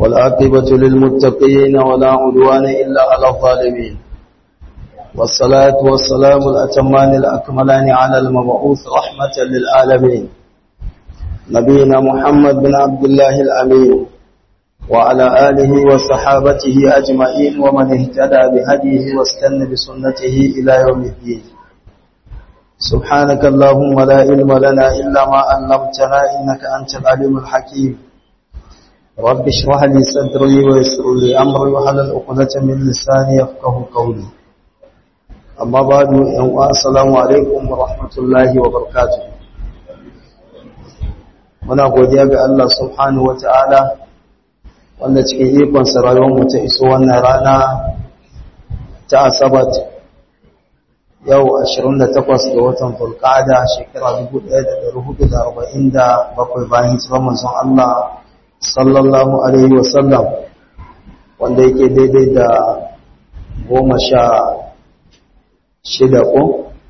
والعاقبة للمتقين ولا عدوان إلا على الظالمين والصلاة والسلام الأتمان الأكملان على المبعوث رحمة للعالمين نبينا محمد بن عبد الله الأمين وعلى آله وصحابته أجمعين ومن اهتدى بهديه واستنى بسنته إلى يوم الدين سبحانك اللهم لا علم لنا إلا ما علمتنا إنك أنت العليم الحكيم رب اشرح لي صدري ويسر لي أمري وحلل عقدة من لساني يفقه قولي أما بعد السلام عليكم ورحمة الله وبركاته muna godiya ga Allah subhanahu wata'ala wanda cikin ikon mu ta iso wannan rana ta asabat yau 28 ga watan fulqada shekara 1447 bayan hijirar manzon Allah sallallahu alaihi wasallam wanda yake daidai da goma sha shida ko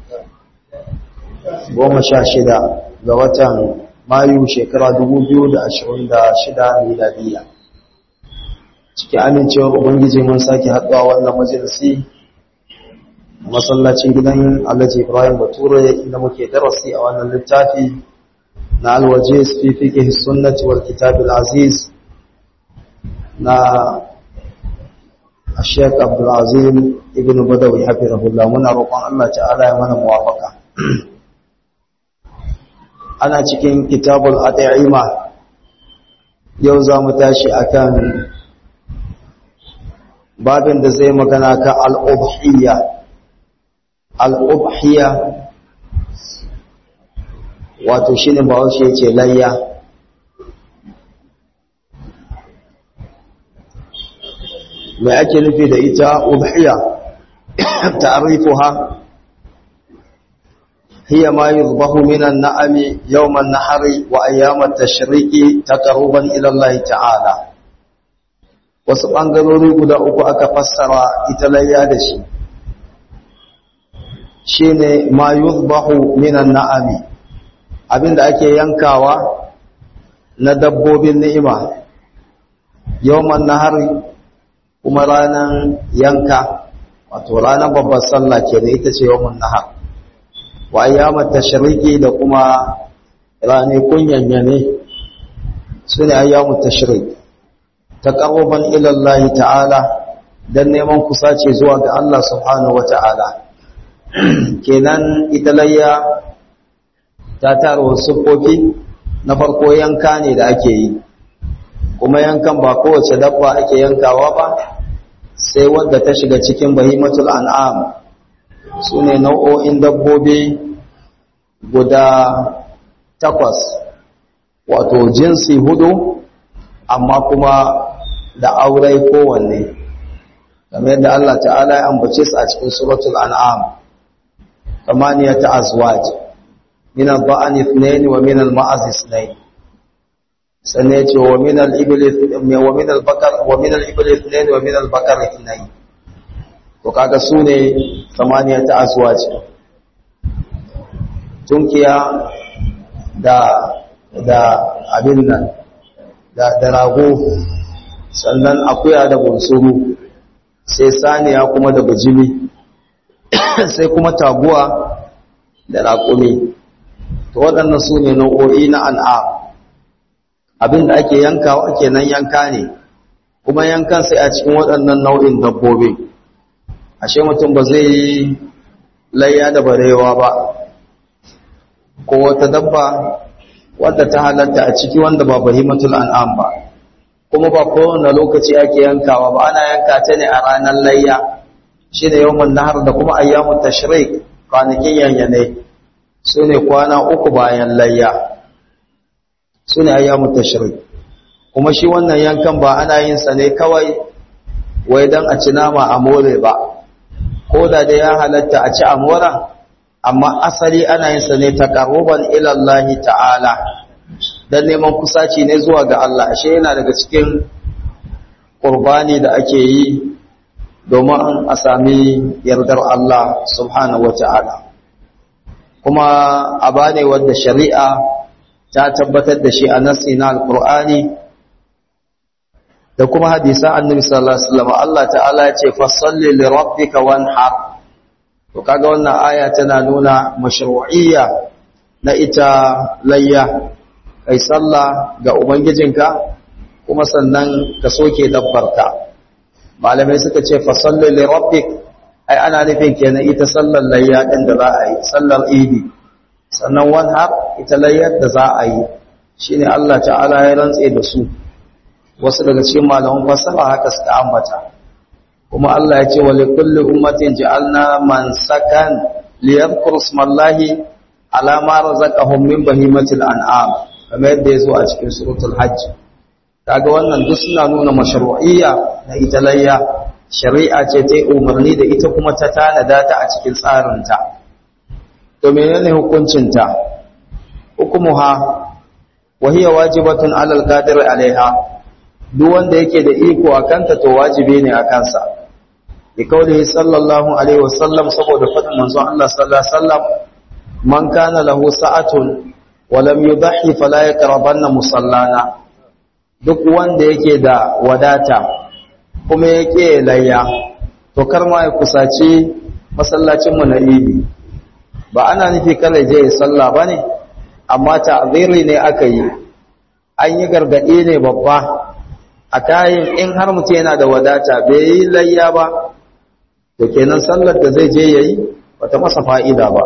goma sha shida ga watan mayu shekara 2026 miladiya cikin amincewar ubangiji mun sake haɗuwa wannan majalisi masallacin gidan alhaji ibrahim bature inda muke darasi a wannan littafi na alwaje fi fiqh sunnati wal kitab al aziz na Sheikh Abdul Azim Ibn Badawi hafizahullah muna roƙon Allah ta'ala ya mana muwafaka ana cikin kitabul at'ima yau za mu tashi akan babin da zai magana kan al-ubhiyya al-ubhiyya wato shine bahaushe ce layya mai ake nufi da ita ubhiyya ta'rifuha هي ما يذبح من النعم يوم النحر وأيام التشريق تقربا إلى الله تعالى wasu ɓangarori guda uku aka fassara ita layya da shi shi ne ma yuzbahu minan na'ami abinda ake yankawa na dabbobin ni'ima yawman nahari kuma ranar yanka wato ranar babbar sallah ke da ita ce yawman nahar wa ayyamar tashriki da kuma ranakun yanyane su ne ayyamun tashrik taqarruban ila Allah ta'ala dan neman kusace zuwa ga Allah subhanahu wata'ala kenan ita layya ta tara wasu kofi na farko yanka ne da ake yi kuma yankan ba kowace dabba ake yankawa ba sai wadda ta shiga cikin bahimatul an'am su ne nau'o'in dabbobi guda takwas wato jinsi hudu amma kuma da aurai kowanne kamar yadda Allah ta'ala ya ambace su a cikin suratul an'am kamaniyata azwaj min al-ba'an ithnain wa min al-ma'az ithnain sanne ce wa min al-ibli wa min al-baqar wa min al-ibli ithnain wa min al-baqar ithnain to kaga sune kamaniyata azwaj tunkiya da da abin nan da da rago sannan akuya da bunsuru sai saniya kuma da bajimi sai kuma taguwa da raƙumi to waɗannan su ne nau'o'i na an'am abin da ake yankawa kenan yanka ne kuma yankan sai a cikin waɗannan nau'in dabbobi ashe mutum ba zai yi layya da barewa ba ko wata dabba wadda ta halatta a ciki wanda ba bahimatul an'am ba kuma ba kowane lokaci ake yankawa ba ana yanka ta ne a ranar layya shine yawmun nahar da kuma ayyamut tashrik kwanakin yanyane sune kwana uku bayan layya sune ayyamut tashrik kuma shi wannan yankan ba ana yin sa ne kawai wai dan a ci nama a more ba ko da dai ya halatta a ci a moran amma asali ana yin sa ne taqarruban ila Allah ta'ala dan neman kusaci ne zuwa ga Allah ashe yana daga cikin qurbani da ake yi domin a sami yardar Allah subhanahu wata'ala kuma aba ne wanda shari'a ta tabbatar da shi a nassi na alqur'ani da kuma hadisa annabi sallallahu alaihi wasallam Allah ta'ala ya ce fasalli li rabbika wanhar to kaga wannan aya tana nuna mashru'iyya na ita layya kai sallah ga ubangijinka kuma sannan ka soke dabbarka malamai suka ce fasalli li rabbik ai ana nufin kenan ita sallar layya din da za a yi sallar idi sannan wanhar ita layyar da za a yi shine Allah ta'ala ya rantse da su wasu daga cikin malaman fasaha haka suka ambata kuma Allah ya ce wa likulli ummatin ja'alna mansakan liyadhkuru ismallahi ala ma razaqahum min bahimatil an'am kamar yadda yazo a cikin suratul hajj kaga wannan duk suna nuna mashru'iyya na ita layya shari'a ce ta umarni da ita kuma ta tanada ta a cikin tsarinta to menene hukuncin ta hukumuha wa hiya wajibatun 'alal qadir 'alayha duk wanda yake da iko a kanta to wajibi ne a kansa bi kaulihi sallallahu alaihi wasallam saboda fadin manzon Allah sallallahu alaihi wasallam man kana lahu sa'atun wa lam yudhi fala yaqrabanna musallana duk wanda yake da wadata kuma yake layya to kar ma ya kusaci masallacin mu na idi ba ana nufi kala je ya sallah bane amma ta'ziri ne aka yi an yi gargadi ne babba a kayan in har mutum yana da wadata bai yi layya ba to kenan sallar da zai je yayi bata masa fa'ida ba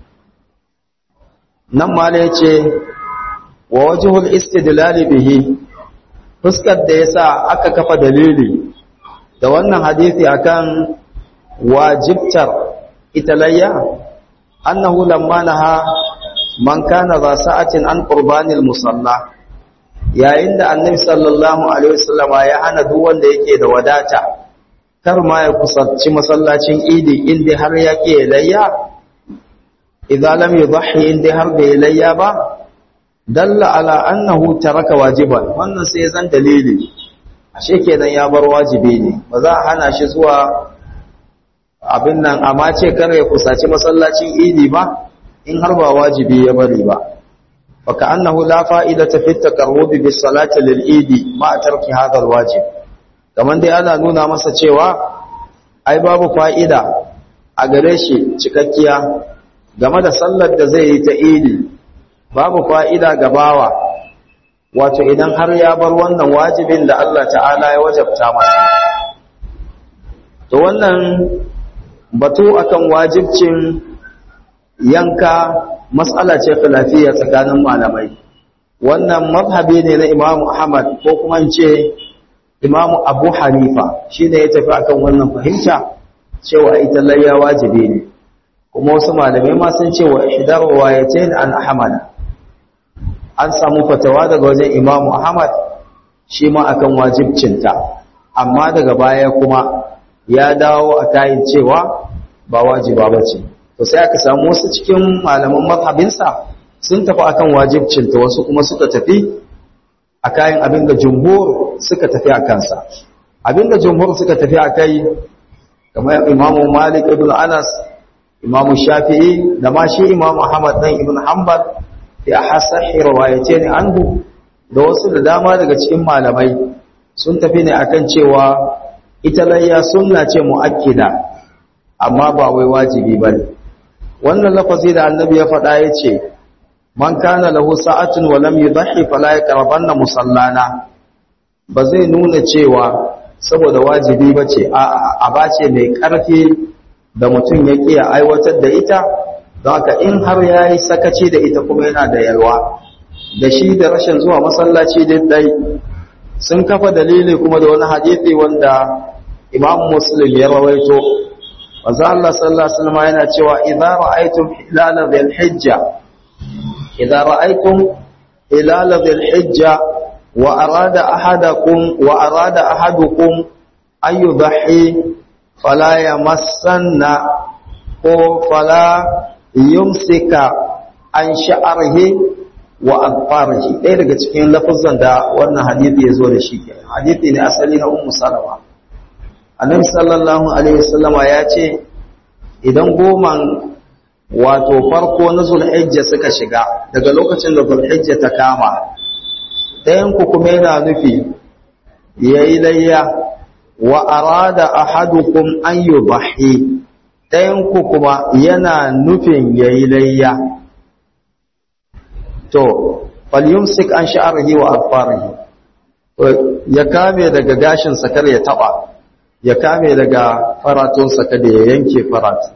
nan mala yace wa wajhul istidlal bihi fuskar da yasa aka kafa dalili da wannan hadisi akan wajibtar ita layya annahu lamma naha man kana za sa'atin an qurbanil musalla yayin da annabi sallallahu alaihi wasallama ya hana duk wanda yake da wadata kar ma ya kusanci masallacin idi inda har ya ke layya idza lam yudhi inda har da layya ba dalla ala annahu taraka wajiban wannan sai zan dalili ashe kenan ya bar wajibi ne ba za a hana shi zuwa abin nan amma ce kar ya kusaci masallacin idi ba in har ba wajibi ya bari ba فكأنه لا فائدة في التقرب بالصلاة للإيد مع ترك هذا الواجب kamar dai ana nuna masa cewa ai babu fa'ida a gare shi cikakkiya game da sallar da zai yi ta idi babu fa'ida ga bawa wato idan har ya bar wannan wajibin da Allah ta'ala ya wajabta masa to wannan batu akan wajibcin yanka matsala ce filafiya tsakanin malamai wannan mazhabi ne na imamu ahmad ko kuma ce imamu abu hanifa shi ne ya tafi akan wannan fahimta cewa ita layya wajibi ne kuma wasu malamai ma sun ce wa ihdar wayatain an ahmad an samu fatawa daga wajen imamu ahmad shi ma akan wajibcinta amma daga baya kuma ya dawo a kayan cewa ba wajiba ba ce to sai aka samu wasu cikin malaman mazhabinsa sun tafi akan wajibcinta wasu kuma suka tafi a kayan abin da jumhur suka tafi a kansa abin da jumhur suka tafi a kai kamar imamu malik ibn anas imamu shafi'i da ma shi imamu ahmad dan ibn hanbal ya hasahi riwayace ne anhu da wasu da dama daga cikin malamai sun tafi ne akan cewa ita layya sunna ce muakkida amma ba wai wajibi bane wannan lafazi da annabi ya faɗa ya ce man kana lahu sa'atun wa lam yudhi fala yaqrabanna musallana ba zai nuna cewa saboda wajibi bace a a bace mai karfi da mutum ya kiya aiwatar da ita haka in har yayi sakaci da ita kuma yana da yalwa da shi da rashin zuwa masallaci dai sun kafa dalili kuma da wani hadisi wanda Imam Muslim ya rawaito manzo Allah sallallahu alaihi wasallam yana cewa idza ra'aytum hilal dhil hijja idza ra'aytum hilal dhil hijja wa arada ahadakum wa arada ahadukum an yudhi fala yamassanna ko fala yumsika an sha'rihi wa adfarihi ɗaya daga cikin lafazan da wannan hadisi ya zo da shi kenan hadisi ne asali na ummu salama annabi sallallahu alaihi wasallama ya ce idan goman wato farko na zulhijja suka shiga daga lokacin da zulhijja ta kama ɗayan ku kuma yana nufi yayi layya wa arada ahadukum an yubahi ɗayan ku kuma yana nufin yayi layya to falyumsik an sha'rihi wa afarihi ya kame daga gashin sa kar ya taba ya kame daga faratun sa kada ya yanke faratu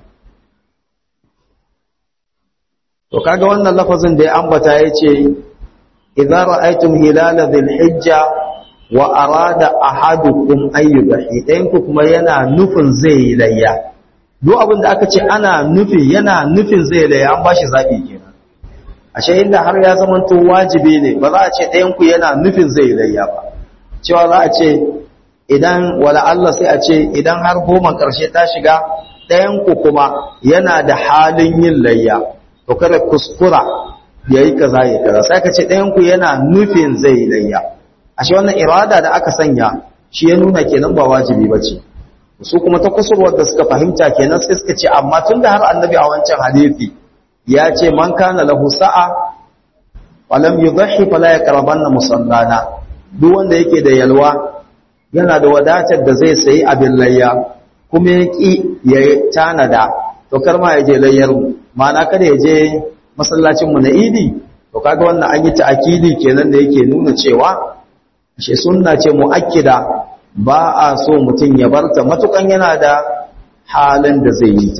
to kaga wannan lafazin da ya ambata yace idza ra'aytum hilala dhil hijja wa arada ahadukum ayyubahi ɗayan ku kuma yana nufin zai layya duk abin da aka ce ana nufi yana nufin zai layya an bashi zabi kenan ashe inda har ya zamanto wajibi ne ba za a ce ɗayan ku yana nufin zai layya ba cewa za a ce idan wala Allah sai a ce idan har goma ƙarshe ta shiga ɗayan ku kuma yana da halin yin layya to kada kuskura yayi kaza ya kaza sai ka ce ɗayan ku yana nufin zai layya ashe wannan irada da aka sanya shi ya nuna kenan ba wajibi bace su kuma ta kusurwar da suka fahimta kenan sai suka ce amma tunda har annabi a wancan hadisi ya ce man kana lahu sa'a walam yudhi fala yaqrabanna musallana duk wanda yake da yalwa yana da wadatar da zai sayi abin layya kuma ya ki ya tanada to kar ma ya je layyar mu ma'ana kada ya je masallacin mu na idi to kaga wannan an yi ta'akidi kenan da yake nuna cewa shi sunna ce muakkida ba a so mutum ya barta matukan yana da halin da zai yi ta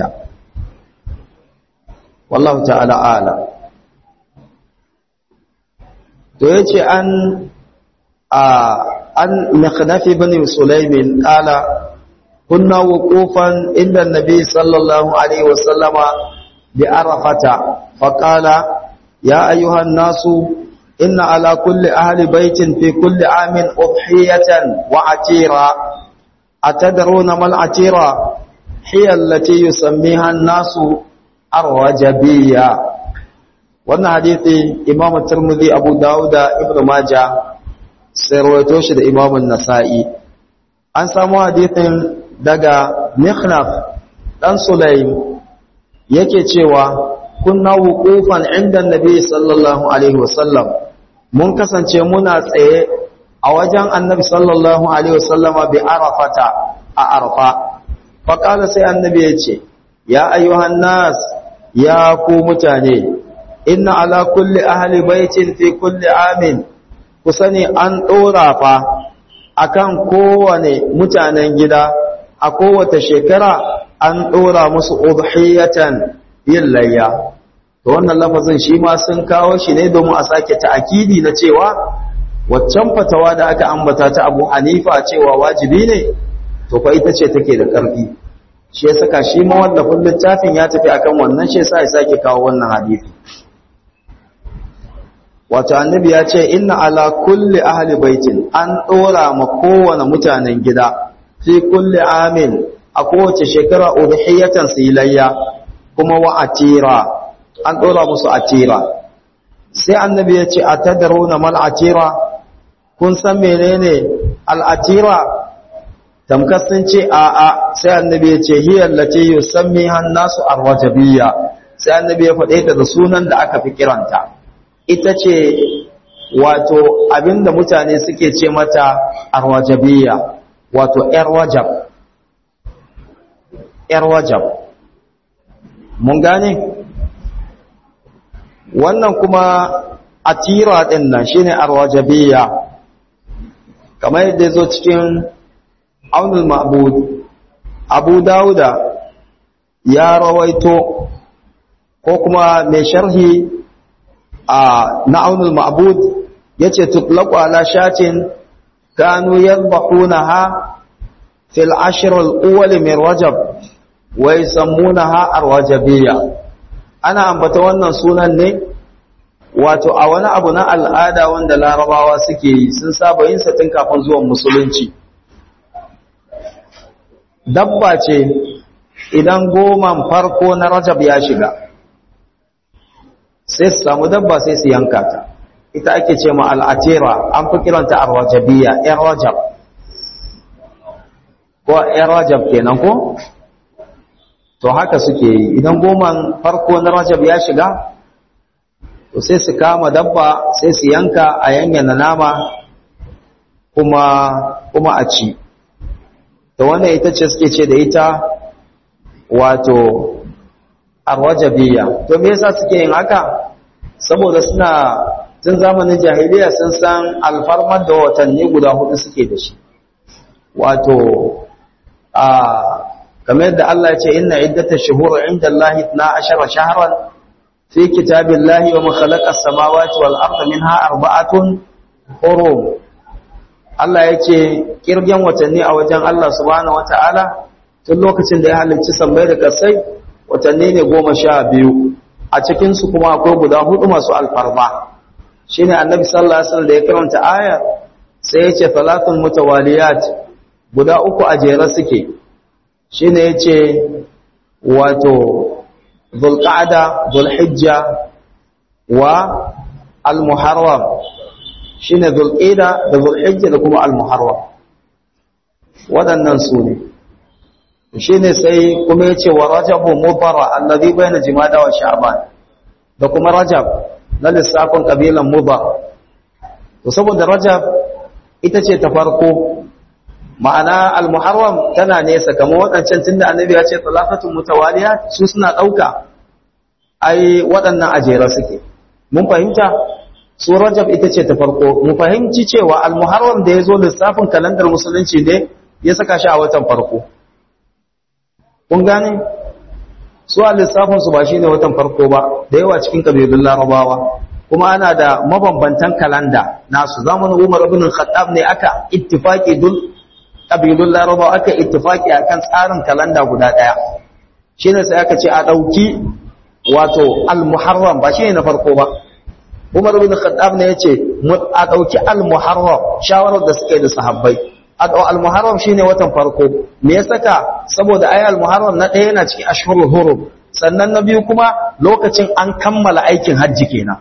wallahu ta'ala ala to yace an a an nakhnaf ibn sulaimin qala kunna wuqufan inda nabi sallallahu alaihi wasallama bi arafata faqala ya ayyuhan nasu inna ala kulli ahli baitin fi kulli amin udhiyatan wa atira atadruna mal atira hiya allati yusammiha an-nasu arwajabiyya wannan hadisi imam tirmidhi abu dawud da ibnu majah sai rawaito shi da imam an-nasa'i an samu hadisin daga mikhnaf dan sulaim yake cewa kunna wuqufan inda annabi sallallahu alaihi wasallam mun kasance muna tsaye a wajen annabi sallallahu alaihi wasallama bi arafata a arfa faqala sai annabi ya ce ya ayyuhan nas ya ku mutane inna ala kulli ahli baitin fi kulli amin ku sani an dora fa akan kowane mutanen gida a kowace shekara an dora musu udhiyatan yin layya to wannan lafazin shi ma sun kawo shi ne domin a sake ta'akidi na cewa waccan fatawa da aka ambata ta Abu Hanifa cewa wajibi ne to fa ita ce take da ƙarfi shi ya saka shi ma wallafin littafin ya tafi akan wannan shi yasa ya sake kawo wannan hadisi wato annabi ya ce inna ala kulli ahli baitin an dora ma kowane mutanen gida fi kulli amin a kowace shekara udhiyatan silayya kuma wa atira an dora musu atira sai annabi ya ce atadaruna mal atira kun san menene al atira tamkar sun ce a'a sai annabi ya ce hiyar lati yusammi hannasu arwajabiyya sai annabi ya faɗe ta da sunan da aka fi kiranta ita ce wato abinda mutane suke ce mata arwajabiyya wato yar wajab yar wajab mun gane wannan kuma atira din nan shine arwajabiyya kamar yadda ya zo cikin aunul ma'bud abu dauda ya rawaito ko kuma mai sharhi a na aunul ma'bud yace tutlaqu ala shatin kanu yadhbahunaha fil ashr al awwal min rajab wa yusammunaha arwajabiyya ana ambata wannan sunan ne wato a wani abu na al'ada wanda larabawa suke yi sun saba yin sa tun kafin zuwan musulunci dabba ce idan goman farko na rajab ya shiga sai su samu dabba sai su yanka ta ita ake ce ma al'atira an fi kiranta arwajabiya ‘yan rajab ko ‘yan rajab kenan ko? to haka suke yi idan goman farko na rajab ya shiga to sai su kama dabba sai su yanka a yanyana nama kuma kuma a ci da wannan ita ce suke ce da ita wato arwajabiya to me yasa suke yin haka saboda suna tun zamanin jahiliya sun san alfarmar da watanni guda hudu suke da shi wato a kamar yadda Allah ya ce inna iddatash shuhur inda Allah 12 shahran fi kitabillahi wa ma khalaqas samawati wal arda minha arba'atun hurum Allah ya ce kirgen watanni a wajen Allah subhanahu wataala tun lokacin da ya halicci sammai da kasai watanni ne goma sha biyu a cikinsu kuma akwai guda hudu masu alfarma shi ne annabi sallallahu alaihi wasallam da ya karanta aya sai ya ce talatun mutawaliyat guda uku a jere suke shi ne ya ce wato zulqa'ada zulhijja wa almuharram shi ne zulqa'da da zulhijja da kuma almuharram waɗannan su ne shi ne sai kuma ya ce wa rajabu mubara allazi bayna jimada wa sha'ban da kuma rajab na lissafin kabilan mubar to saboda rajab ita ce ta farko ma'ana al-muharram tana nesa kamar waɗancan tunda annabi ya ce talafatun mutawaliya su suna ɗauka ai waɗannan ajera suke mun fahimta su rajab ita ce ta farko mu fahimci cewa al-muharram da ya zo lissafin kalandar musulunci ne ya saka shi a watan farko kun gane su a lissafinsu ba shi ne watan farko ba da yawa cikin ƙabilun larabawa kuma ana da mabambantan kalanda nasu zamanin umar ibn khattab ne aka ittifaki dul ƙabilun larabawa aka ittifaki akan tsarin kalanda guda ɗaya shi ne sai aka ce a ɗauki wato al-muharram ba shi ne na farko ba umar ibn khattab ne ya ce a ɗauki al-muharram shawarar da suka yi da sahabbai al-muharram shine watan farko me ya saka saboda ayi al-muharram na ɗaya yana cikin ashhurul hurum sannan na biyu kuma lokacin an kammala aikin hajji kenan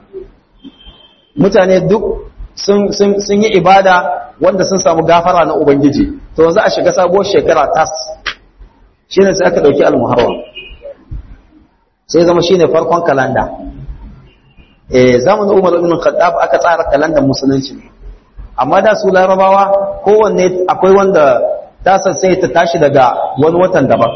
mutane duk sun sun sun yi ibada wanda sun samu gafara na ubangiji to yanzu a shiga sabuwar shekara tas shine sai aka dauki al-muharram sai zama shine farkon kalanda eh zamanin Umar ibn Khattab aka tsara kalandar musulunci amma da su larabawa kowanne akwai wanda tasar sai ta tashi daga wani watan daban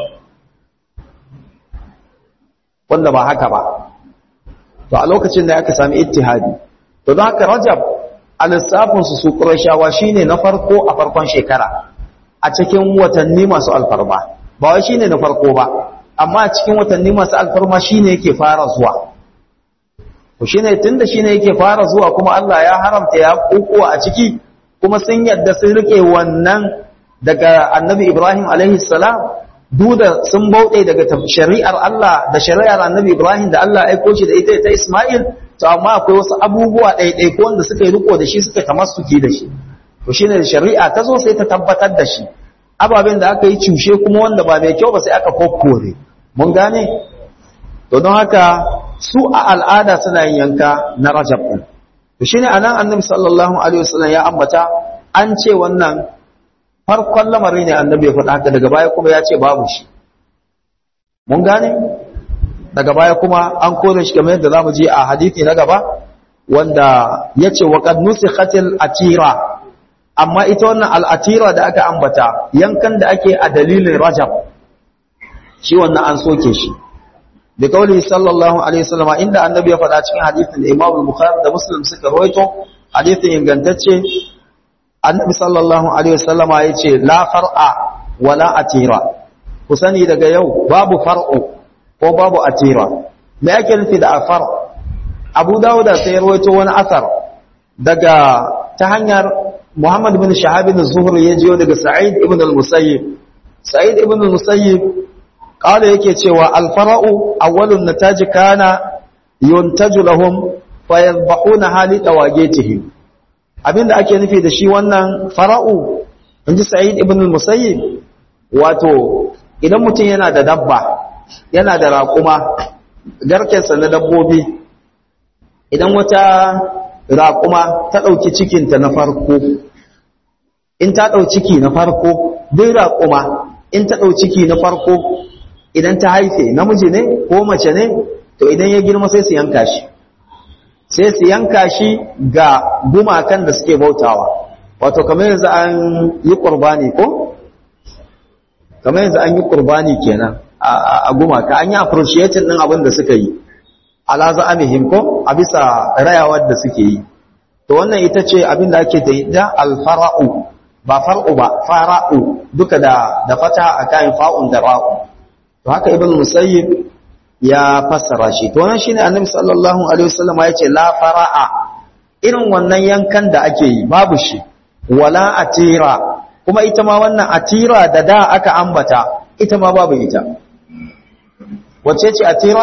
wanda ba haka ba to a lokacin da aka sami ittihadi to don haka rajab a lissafinsu su ƙurashawa shi ne na farko a farkon shekara a cikin watanni masu alfarma ba wai shi ne na farko ba amma a cikin watanni masu alfarma shi ne yake fara zuwa ku shi ne tun da shi ne yake fara zuwa kuma Allah ya haramta ya kukuwa a ciki kuma sun yadda sun rike wannan daga annabi Ibrahim alaihi salam duda sun bauɗe daga shari'ar Allah da shari'ar annabi Ibrahim da Allah aiko shi da ita ta Ismail to amma akwai wasu abubuwa ɗaiɗai ko wanda suka yi riko da shi suka tamassuki da shi to shine da shari'a ta zo sai ta tabbatar da shi ababen da aka yi cushe kuma wanda ba mai kyau ba sai aka kokkore mun gane to don haka su a al'ada suna yin yanka na rajab ɗin to shine anan annabi sallallahu alaihi wasallam ya ambata an ce wannan farkon lamari ne annabi ya faɗa haka daga baya kuma ya ce babu shi mun gane daga baya kuma an kore shi kamar yadda zamu ji a hadisi na gaba wanda yace wa qad nusikhatil atira amma ita wannan al-atira da aka ambata yankan da ake a dalilin rajab shi wannan an soke shi bi kauli sallallahu alaihi wasallam inda annabi ya faɗa cikin hadisin da Imam Bukhari da Muslim suka rawaito hadisin ingantacce annabi sallallahu alaihi wasallama yace la far'a wala atira ku sani daga yau babu far'u ko babu atira me yake nufi da afar Abu Dawud sai ya rawaito wani asar daga ta hanyar Muhammad bin Shahab bin Zuhri ya jiyo daga Sa'id ibn al-Musayyib Sa'id ibn al-Musayyib قال yake cewa alfara'u awwalun nataji kana yuntaju lahum fayadhbahuna hali tawagetihi abinda ake nufi da shi wannan fara'u inji sa'id ibn al-musayyib wato idan mutum yana da dabba yana da raƙuma garkensa na dabbobi idan wata raƙuma ta ɗauki cikinta na farko in ta ɗau ciki na farko duk raƙuma in ta ɗau ciki na farko idan ta haife namiji ne ko mace ne to idan ya girma sai su yanka shi sai su yanka shi ga gumakan da suke bautawa wato kamar yanzu an yi qurbani ko kamar yanzu an yi qurbani kenan a gumaka an yi appreciating din abin da suka yi ala za'amihim ko a bisa rayawar da suke yi to wannan ita ce abin da ake da ita alfara'u ba far'u ba fara'u duka da da fata a kayan fa'un da ra'u to haka ibn musayyib ya fassara shi to wannan shine annabi sallallahu alaihi wasallam ya ce la fara'a irin wannan yankan da ake yi babu shi wala atira kuma ita ma wannan atira da da aka ambata ita ma babu ita wacce ce atira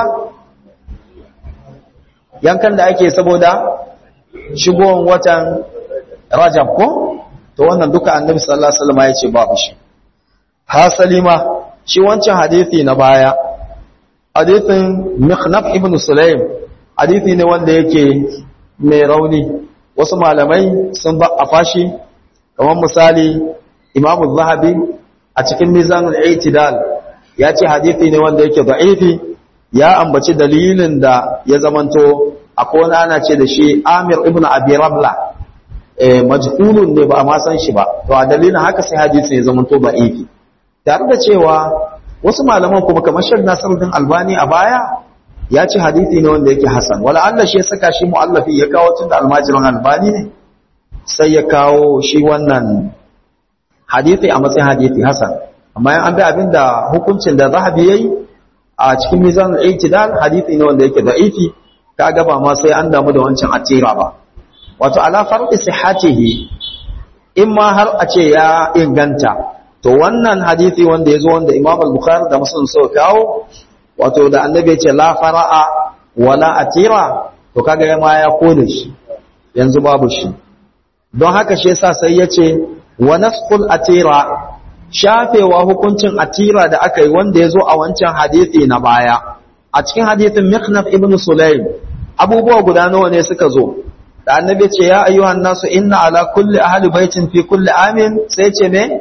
yankan da ake saboda shigowar watan rajab ko to wannan duka annabi sallallahu alaihi wasallam ya ce babu shi hasali ma shi wancan hadisi na baya hadisin mikhnaf ibn sulaim hadisi ne wanda yake mai rauni wasu malamai sun ba a fashi kamar misali imamu zahabi a cikin mizanul i'tidal ya ce hadisi ne wanda yake da'ifi ya ambaci dalilin da ya zamanto akwai wani ana ce da shi Amir ibn Abi Rabla eh majhulun ne ba a ma san shi ba to a dalilin haka sai hadisi ya zamanto da'ifi tare da cewa wasu malaman kuma kamar Sheikh Nasiruddin Albani a baya ya ce hadisi ne wanda yake hasan wala Allah shi ya saka shi muallafi ya kawo tun da almajirin Albani ne sai ya kawo shi wannan hadisi a matsayin hadisi hasan amma an bi abinda hukuncin da zahabi yayi a cikin mizan al-i'tidal hadisi ne wanda yake da'ifi kaga ba ma sai an damu da wancan atira ba wato ala farqi sihhatihi in ma har a ce ya inganta to wannan hadisi wanda yazo wanda Imam al-Bukhari da Muslim suka kawo wato da annabi ya ce la fara'a wala atira to kaga ya ma ya kode shi yanzu babu shi don haka shi yasa sai ya ce wa nasqul atira shafewa hukuncin atira da aka yi wanda ya zo a wancan hadithi na baya a cikin hadithin mikhnaf ibn sulaim abubuwa guda nawa ne suka zo da annabi ce ya ayyuhan nasu inna ala kulli ahli baitin fi kulli amin sai ce me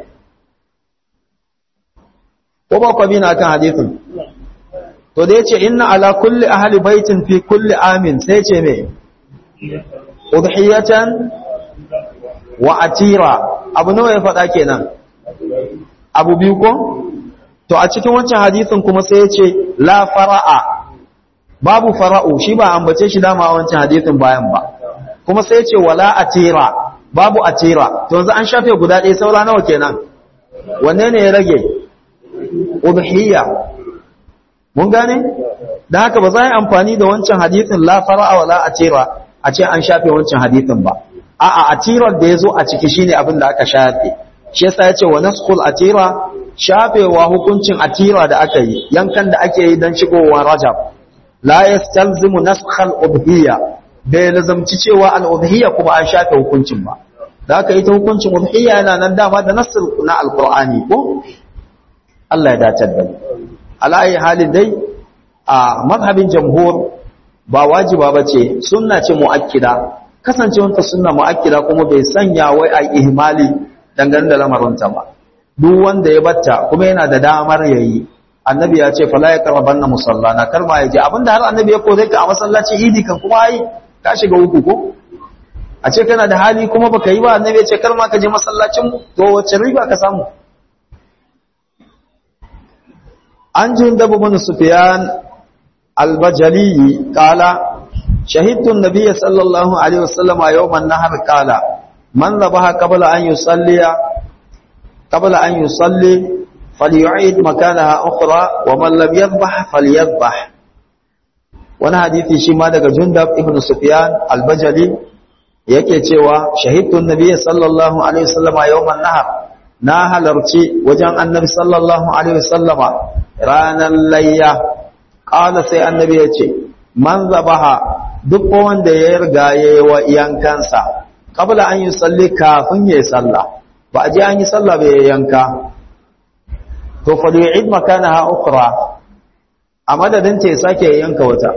ko ba ku bi na kan hadithin to da yace inna ala kulli ahli baitin fi kulli amin sai ce me udhiyatan wa atira abu nawa ya faɗa kenan abu biyu ko to a cikin wancan hadisin kuma sai ya ce la fara'a babu fara'u shi ba ambace shi dama a wancan hadisin bayan ba kuma sai ya ce wala atira babu atira to yanzu an shafe guda ɗaya saura nawa kenan wanne ne ya rage udhiyya mun gane dan haka ba za a yi amfani da wancan hadisin la fara'a wala atira a ce an shafe wancan hadisin ba a'a atirar da ya zo a ciki shine abin da aka shafe shi yasa yace wa naskhul atira shafewa hukuncin atira da aka yi yankan da ake yi dan shigowar rajab la yastalzimu naskhal udhiyya bai lazamci cewa al udhiyya kuma an shafe hukuncin ba da aka yi ta hukuncin udhiyya yana nan dama da nasr na alqur'ani ko Allah ya dace da ala ayi halin dai a mazhabin jamhur ba wajiba bace sunna ce muakkida kasancewanta sunna muakkida kuma bai sanya wai a ihmali dangane da lamarinta ba duk wanda ya batta kuma yana da damar yayi annabi ya ce fala ya karban na musallana kar ma yaje abinda har annabi ya kore ka a masallaci idi kan kuma ai ka shiga uku ko a ce kana da hali kuma baka yi ba annabi ya ce kar ma ka je masallacin to wacce riba ka samu an jin dabu bin sufyan al-bajali qala شهدت النبي صلى الله عليه وسلم يوم النهر قال من ذبح قبل أن يصلي قبل أن يصلي فليعيد مكانها أخرى ومن لم يذبح فليذبح وانا حديثي شما daga Jundab ibn Sufyan al-Bajali yake cewa shahidtu an-nabiy sallallahu alaihi wasallama yawman nahar na halarci wajen annabi sallallahu alaihi wasallama ranar layya qala sai annabi yace man zabaha duk wanda ya riga ya yi wa yankansa kabla an yi salli kafin ya yi sallah ba a je an yi sallah bai yanka to fa da yu'id makanaha ukhra a madadin ta ya sake yanka wata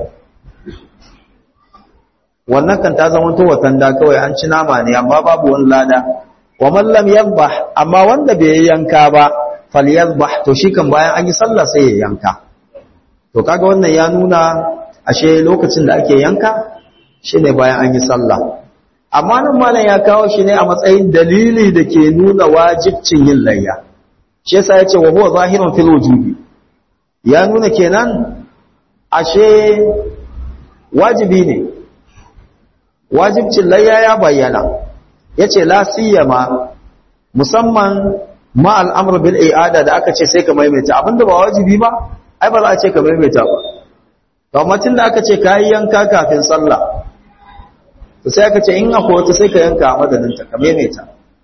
wannan kan ta zama to watan da kawai an ci nama ne amma babu wani lada wa man lam yadhbah amma wanda bai yanka ba falyadhbah to shi kan bayan an yi sallah sai ya yanka to kaga wannan ya nuna ashe lokacin da ake yanka shine bayan an yi sallah amma nan malam ya kawo shi ne a matsayin dalili da ke nuna wajibcin yin layya shi yasa yace wa huwa zahirun fil wujubi ya nuna kenan ashe wajibi ne wajibcin layya ya bayyana yace la siyama musamman ma al'amr bil i'ada da aka ce sai ka maimaita abinda ba wajibi ba ai ba za a ce ka maimaita ba to amma tunda aka ce kai yanka kafin sallah to sai aka ce in akwai wata sai ka yanka a madadin ta ka maimaita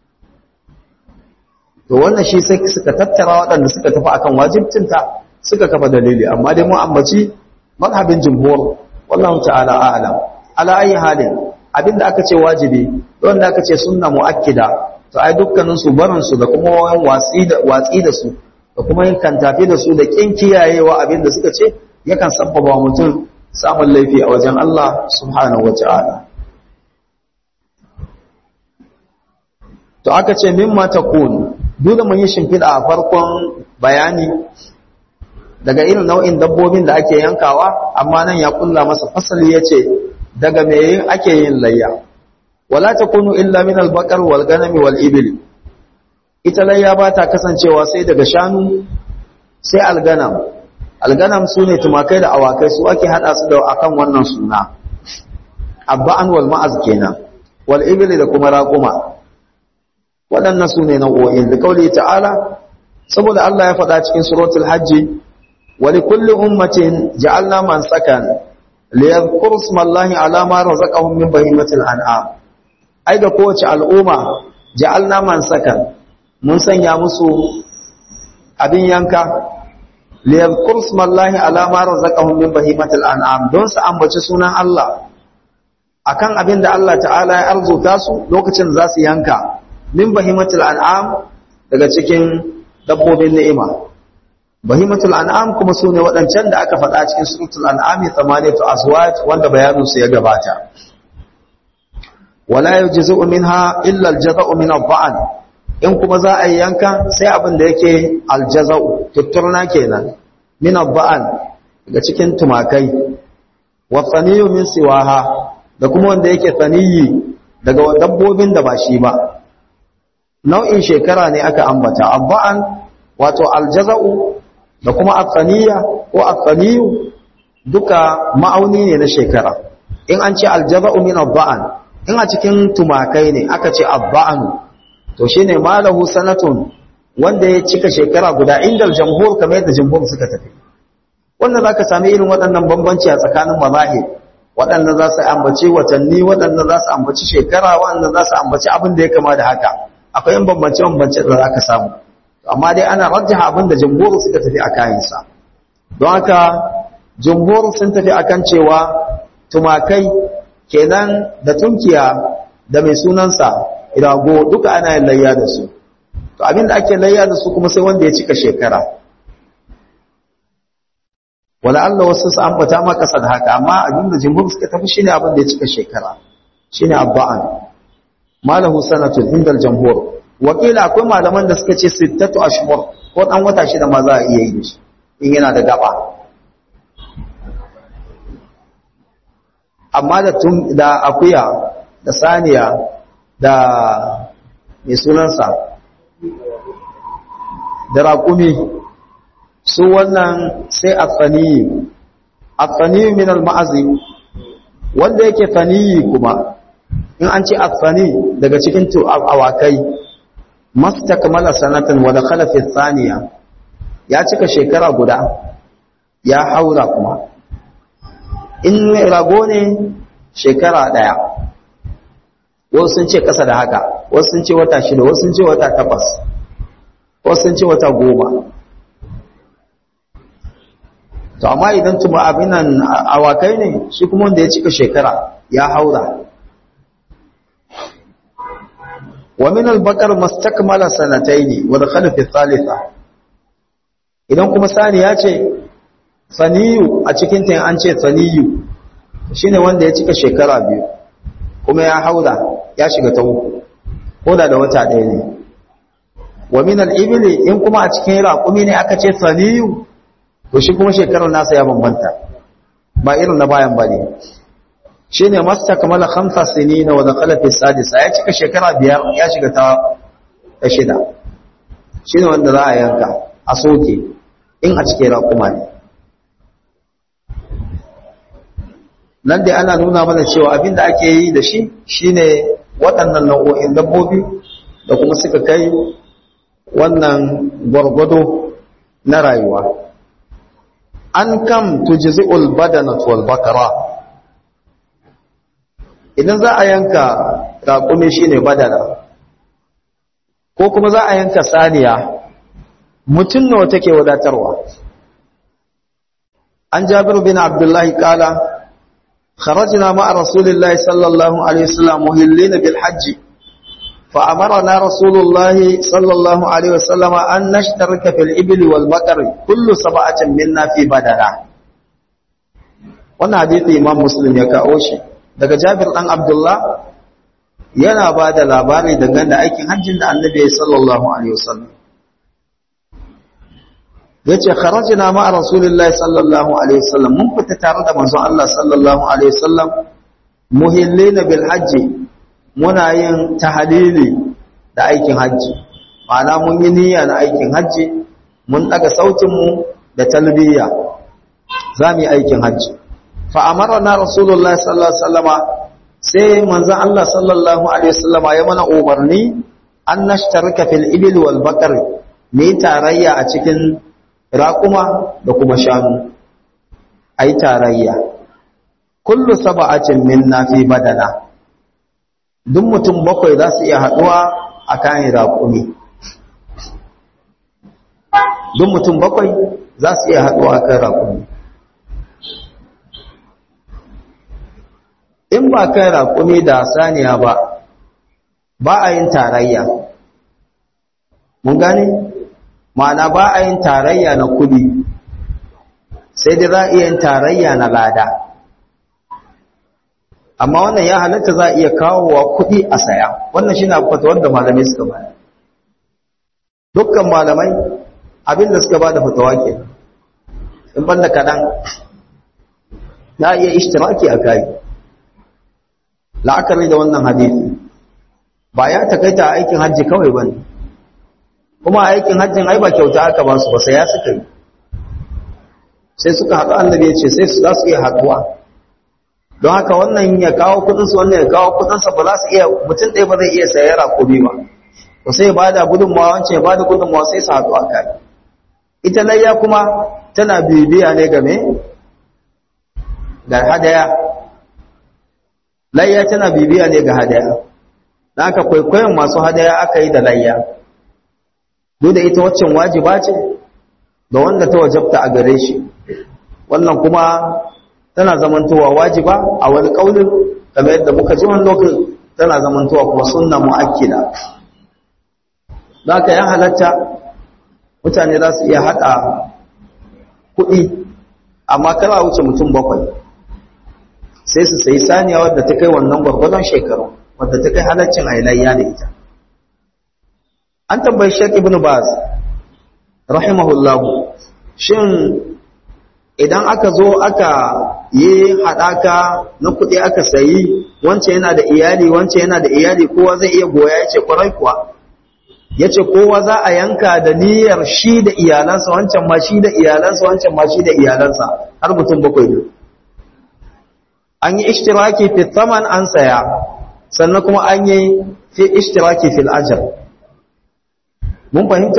to wannan shi sai suka tattara waɗanda suka tafi akan wajibcinta suka kafa dalili amma dai mu ambaci mazhabin jumhur wallahu ta'ala a'lam ala ayi halin abinda aka ce wajibi wanda aka ce sunna muakkida to ai dukkanin su barin su da kuma wayan watsi da watsi da su da kuma yin kantafi da su da kin kiyayewa abinda suka ce yakan sabbaba mutum samun laifi a wajen Allah subhanahu wata'ala to aka ce mimma takun duk da mun yi shimfiɗa a farkon bayani daga irin nau'in dabbobin da ake yankawa amma nan ya kulla masa fasali ya ce daga me ake yin layya wala takunu illa min al-baqar wal ganami wal ibli ita layya ba ta kasancewa sai daga shanu sai alganam alganam sune tumakai da awakai su ake hada su da akan wannan suna abba'an wal ma'az kenan wal ibli da kuma raquma waɗannan su ne nau'o'in da kauli ta'ala saboda Allah ya faɗa cikin suratul hajji wa li kulli ummatin ja'alna man sakan li yadhkuru ismallahi ala ma razaqahum min bahimatil an'am ai ga kowace al'umma ja'alna man sakan mun sanya musu abin yanka li yadhkuru ismallahi ala ma razaqahum min bahimatil an'am don su ambaci sunan Allah akan abin da Allah ta'ala ya arzuta su lokacin za su yanka min bahimatul an'am daga cikin dabbobin ni'ima bahimatul an'am kuma sune waɗancan da aka faɗa cikin suratul an'am thamaniyatu azwaj wanda bayanin su ya gabata wala yujzu minha illa aljaza'u min adh in kuma za a yanka sai abin da yake aljaza'u tutturna kenan min adh daga cikin tumakai wa thaniyu min siwaha da kuma wanda yake thaniyi daga dabbobin da ba shi ba nau'in shekara ne aka ambata abba'an wato aljaza'u da kuma athaniya ko athaniyu duka ma'auni ne na shekara in an ce aljaza'u min abba'an in a cikin tumakai ne aka ce abba'anu to shine malahu sanatun wanda ya cika shekara guda inda jamhur kamar yadda jamhur suka tafi wannan zaka sami irin waɗannan bambanci a tsakanin mazahib waɗanda za su ambaci watanni waɗanda za su ambaci shekara waɗanda za su ambaci abin da ya kama da haka akwai yin bambance-bambance da za ka samu amma dai ana rajjaha abin da jamhuru suka tafi a kayansa don haka jamhuru sun tafi akan cewa tumakai kenan da tunkiya da mai sunansa rago duka ana yin layya da su to abin da ake layya da su kuma sai wanda ya cika shekara wala Allah wasu su ambata ma kasa da haka amma abin da jamhuru suka tafi shine abin da ya cika shekara shine abba'an malahu sanatun indal jamhur wakila akwai malaman da suka ce sittatu ashhur ko dan wata shida ma za a iya yi shi in yana da gaba amma da tun da akuya da saniya da mai sunansa da raƙumi su wannan sai afaniyi afaniyi min al-ma'azi wanda yake faniyi kuma in an ce afani daga cikin awakai mastakmala sanatan wa dakhala fi thaniya ya cika shekara guda ya haura kuma in rago ne shekara daya wasu sun ce kasa da haka wasu sun ce wata shida wasu sun ce wata takwas wasu sun ce wata goma to amma idan tuma abinan awakai ne shi kuma wanda ya cika shekara ya haura ومن البقر ما استكمل سنتين ودخل في الثالثه idan kuma saniya ce saniyu a cikin ta an ce saniyu shine wanda ya cika shekara biyu kuma ya haura ya shiga ta uku ko da da wata ɗaya ne wa min al-ibli in kuma a cikin raƙumi ne aka ce saniyu to shi kuma shekarar nasa ya bambanta ba irin na bayan bane shine mastakmala khamsa sinina wa dakhala fi sadisa ya cika shekara biyar ya shiga ta ta shida shine wanda za a yanka a soke in a cike raƙuma ne nan dai ana nuna mana cewa abin da ake yi da shi shine waɗannan nau'o'in dabbobi da kuma suka kai wannan gwargwado na rayuwa an kam tujzi'ul badanat wal bakara idan za a yanka raƙumi shine badana ko kuma za a yanka saniya mutum nawa take wadatarwa an jabiru bin abdullahi kala خرجنا مع رسول الله صلى الله عليه وسلم مهلين بالحج فأمرنا رسول الله صلى الله عليه وسلم أن نشترك في الإبل والبقر كل سبعة منا في بدنة wannan hadisi imam muslim ya kawo shi daga jabir dan abdullah yana ba da labari dangane da aikin hajjin da annabi sallallahu alaihi wasallam yace kharajna ma rasulillahi sallallahu alaihi wasallam mun fita tare da manzon Allah sallallahu alaihi wasallam muhillina bil hajji muna yin tahalili da aikin hajji ma'ana mun yi niyya na aikin hajji mun daga sautin mu da talbiya zamu yi aikin hajji fa amarna rasulullahi sallallahu alaihi wasallama sai manzon Allah sallallahu alaihi wasallama ya mana umarni an nashtarika fil ibil wal baqar ne tarayya a cikin raƙuma da kuma shanu ai tarayya kullu sab'atin minna fi badana duk mutum bakwai za su iya haɗuwa a kayan raƙumi duk mutum bakwai za su iya haɗuwa a kan raƙumi in ba kan raƙumi da saniya ba ba a yin tarayya mun gane ma'ana ba a yin tarayya na kudi sai dai za a iya yin tarayya na lada amma wannan ya halatta za a iya kawowa kudi a saya wannan shi na fata wanda malamai suka ba dukkan malamai abinda suka ba da fatawa ke in banda kaɗan na iya ishtiraki a kayi la'akari da wannan hadisi ba ya takaita aikin hajji kawai ba ne kuma aikin hajjin ai ba kyauta aka ba su ba sai ya suka yi sai suka haɗu annabi ya ce sai su za su iya haɗuwa don haka wannan ya kawo kudinsu wannan ya kawo kudinsa ba za su iya mutum ɗaya ba zai iya sayar ko biyu ba to sai ba da gudunmawa wancan ya ba da gudunmawa sai su haɗu a kai ita layya kuma tana bibiya ne game ga hadaya layya tana bibiya ne ga hadaya don haka kwaikwayon masu hadaya aka yi da layya duk da ita waccan wajiba ce da wanda ta wajabta a gare shi wannan kuma tana zamantowa wajiba a wani kaulin kamar yadda muka ji wani lokacin tana zamantowa kuma sunna mu'akkida zaka ya halatta mutane za su iya haɗa kuɗi amma kana wuce mutum bakwai sai su sayi saniya wadda ta kai wannan gwargwadon shekaru wadda ta kai halaccin ailayya da ita an tambayi Sheikh Ibn Baz rahimahullahu shin idan aka zo aka yi hadaka na kuɗi aka sayi wance yana da iyali wance yana da iyali kowa zai iya goya yace kwarai kuwa yace kowa za a yanka da niyyar shi da iyalansa wancan ma shi da iyalansa wancan ma shi da iyalansa har mutum bakwai ne an yi ishtiraki fi thaman an saya sannan kuma an yi fi ishtiraki fil ajr mun fahimta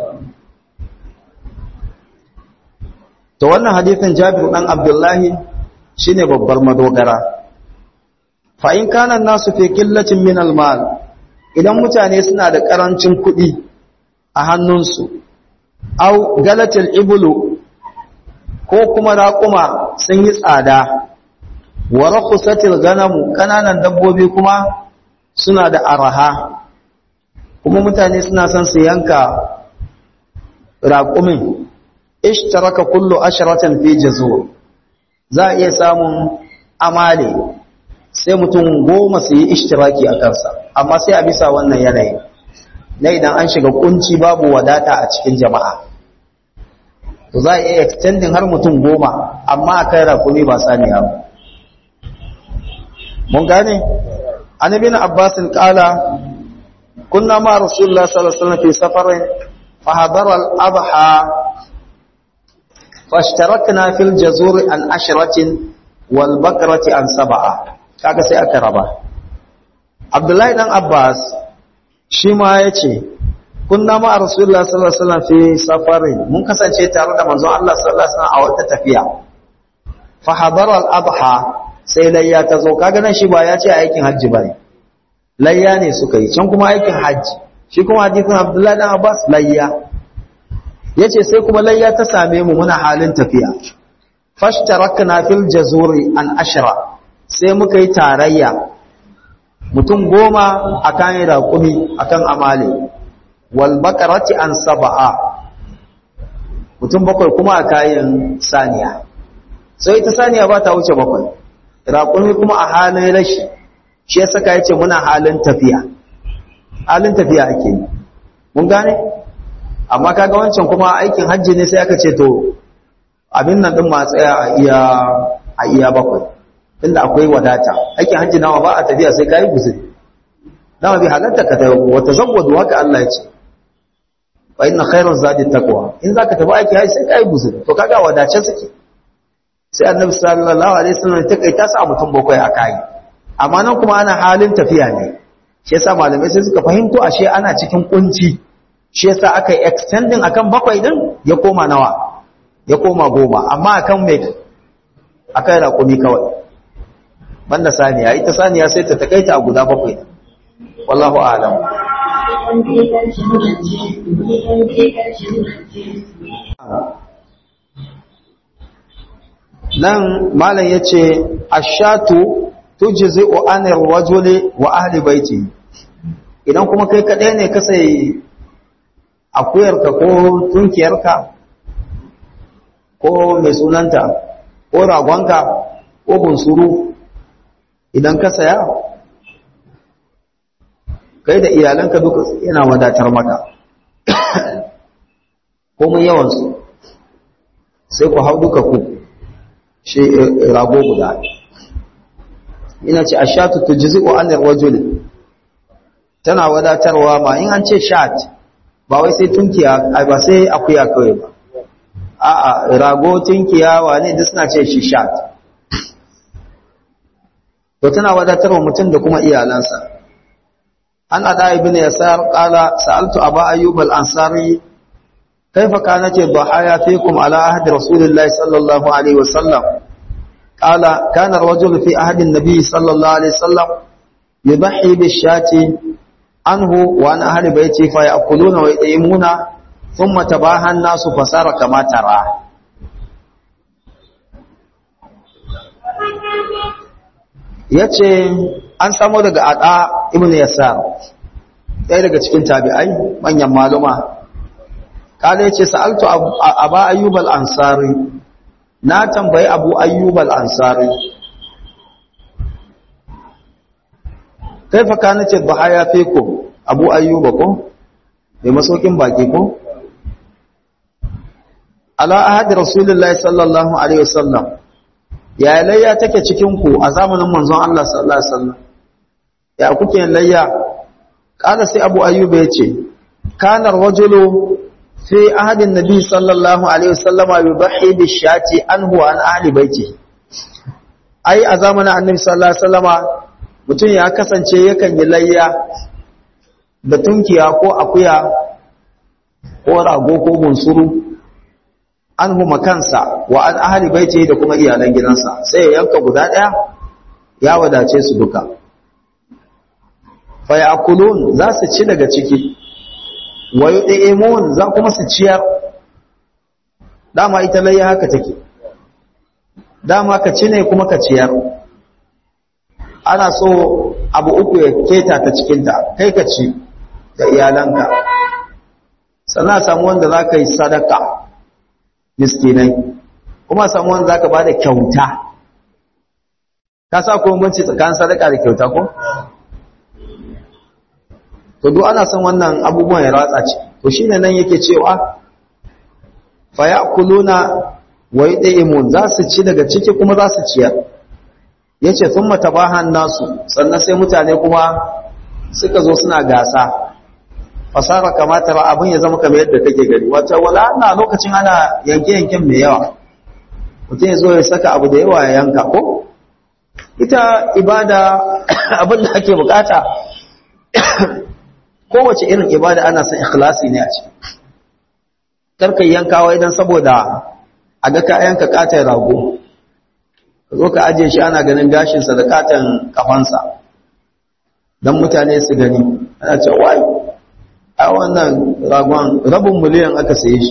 to wannan hadisin Jabir dan Abdullahi shine babbar madogara fa in kana nasu fi qillatin min al-mal idan mutane suna da karancin kuɗi a hannunsu au galatil iblu ko kuma raƙuma sun yi tsada wa rakhusatil ganamu kananan dabbobi kuma suna da araha kuma mutane suna son su yanka raƙumin ishtaraka kullu asharatan fi jazur za a iya samun amale sai mutum goma su yi ishtiraki a kansa amma sai a bisa wannan yanayi na idan an shiga kunci babu wadata a cikin jama'a to za a iya extending har mutum goma amma a kai rakumi ba saniya ba mun gane an ibn abbas qala kunna ma rasulullah sallallahu alaihi wasallam fi safarin fa hadara al-adha fashtarakna fil jazur an ashratin wal bakrati an sab'a kaga sai aka raba abdullahi dan abbas shi ma yace kunna ma rasulullah sallallahu alaihi wasallam fi safarin mun kasance tare da manzon Allah sallallahu alaihi wasallam a wata tafiya fa hadara al-adha sai layya ta zo kaga nan shi ba ya ce aikin hajji bane layya ne suka yi can kuma aikin hajji shi kuma hadisin Abdullahi dan Abbas layya yace sai kuma layya ta same mu muna halin tafiya fashtarakna fil jazuri an ashra sai muka yi tarayya mutum goma akan raƙumi akan amale wal baqarati an sab'a mutum bakwai kuma a kayan saniya sai ita saniya ba ta wuce bakwai raƙumi kuma a halin rashi shi ya saka ya ce muna halin tafiya halin tafiya ake yi mun gane amma kaga wancan kuma aikin hajji ne sai aka ce to abin nan ɗin ma tsaya a iya a iya bakwai inda akwai wadata aikin hajji nawa ba a tafiya sai kayi guzuri dama bi halatta ka tayi wata zawwadu haka Allah ya ce wa inna khairu zadi taqwa in zaka tafi aiki hajji sai kayi guzuri to kaga wadace suke sai annabi sallallahu alaihi wasallam ta kai ta sa mutum bakwai a kai amma nan kuma ana halin tafiya ne shi yasa malamai sai suka fahimto ashe ana cikin kunci shi yasa aka yi extending akan bakwai din ya koma nawa ya koma goma amma akan me akan raƙumi kawai banda saniya ita saniya sai ta takaita a guda bakwai wallahu a'lam nan malam ya ce ashatu tujzi'u anir rajuli wa ahli baiti idan kuma kai kadai ne ka sai akuyarka ko tunkiyarka ko mai sunanta ko ragonka ko bunsuru idan ka saya kai da iyalanka duka yana wadatar maka komai yawansu sai ku hau duka ku shi rago guda ina ce ashatu tujzi'u anir rajuli tana wadatarwa ma in an ce shat ba wai sai tunkiya ba sai akuya kawai ba a'a rago tunkiya wane duk suna ce shi shat to tana wadatarwa mutum da kuma iyalansa an ada ibn yasar qala sa'altu aba ayyub al-ansari كيف كانت الضحايا فيكم على عهد رسول الله صلى الله عليه وسلم قال كان الرجل في عهد النبي صلى الله عليه وسلم يضحي بالشاة عنه وعن أهل بيته فيأكلون ويطعمون ثم تباهى الناس فصار كما ترى yace an samu daga ada ibn yasar ɗaya daga cikin tabi'ai manyan maluma kada yace sa'altu aba ayyub al-ansari na tambayi abu ayyub al-ansari kaifa kanat ad-dhahaya fikum abu ayyub ko mai masaukin baki ko ala ahadi rasulullahi sallallahu alaihi wasallam ya layya take cikin ku a zamanin manzon Allah sallallahu alaihi wasallam ya kuke layya kada sai abu ayyub ya ce kana rajulu في عهد النبي صلى الله عليه وسلم يضحي بالشاة عنه وعن أهل بيته أي أزامنا النبي صلى الله عليه وسلم mutum ya kasance yakan yi layya da tunkiya ko akuya ko rago ko bunsuru an huma kansa wa an ahli baiti da kuma iyalan gidansa sai ya yanka guda ɗaya ya wadace su duka fa ya'kulun za su ci daga ciki wa yu'imun za kuma su ciyar dama ita layya haka take dama ka ci ne kuma ka ciyar ana so abu uku ya keta ta cikinta kai ka ci da iyalanka sannan samu wanda za ka yi sadaka miskinai kuma samu wanda za ka ba da kyauta ka sa kuma banci tsakanin sadaka da kyauta ko? to duk ana son wannan abubuwan ya ratsa ce to shine nan yake cewa fa ya'kuluna wa yud'imun za su ci daga ciki kuma za su ciyar yace thumma tabahan nasu sannan sai mutane kuma suka zo suna gasa fasara kamata ba abin ya zama kamar yadda kake gani wata wala ana lokacin ana yanke yanken mai yawa mutum ya zo ya saka abu da yawa ya yanka ko ita ibada abin da ake bukata kowace irin ibada ana son ikhlasi ne a ciki karka yankawa idan saboda a ga ka yanka katon rago ka zo ka ajiye shi ana ganin gashinsa da katon kafansa don mutane su gani ana ce wai a wannan ragon rabin miliyan aka saye shi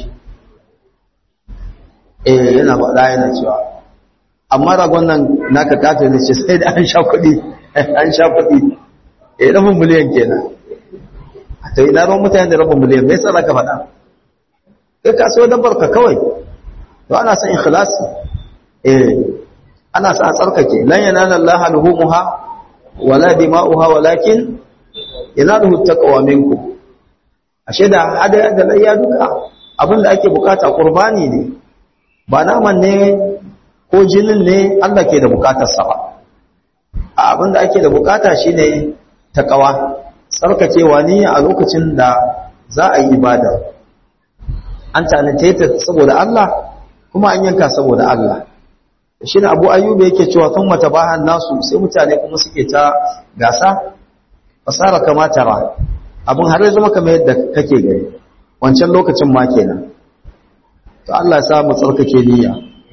eh yana faɗa yana cewa amma ragon nan naka katon da ce sai da an sha kuɗi an sha kuɗi eh rabin miliyan kenan to ina ruwan mutane da rabin miliyan me yasa zaka faɗa kai ka so dabbar ka kawai to ana son ikhlasi eh ana son a tsarkake lan yanala Allah luhumuha wala dima'uha walakin yanaluhu taqwa minkum ashe da hada da layya duka abinda ake bukata qurbani ne ba naman ne ko jinin ne Allah ke da bukatar sa ba abinda ake da bukata shine taqwa tsarkakewa niyya a lokacin da za a yi ibada an tanate ta saboda Allah kuma an yanka saboda Allah shi ne abu ayyuba yake cewa tun mata bahan nasu sai mutane kuma suke ta gasa fasara kamata ra abin har zama kamar yadda kake gani wancan lokacin ma kenan to Allah ya sa mu tsarkake niyya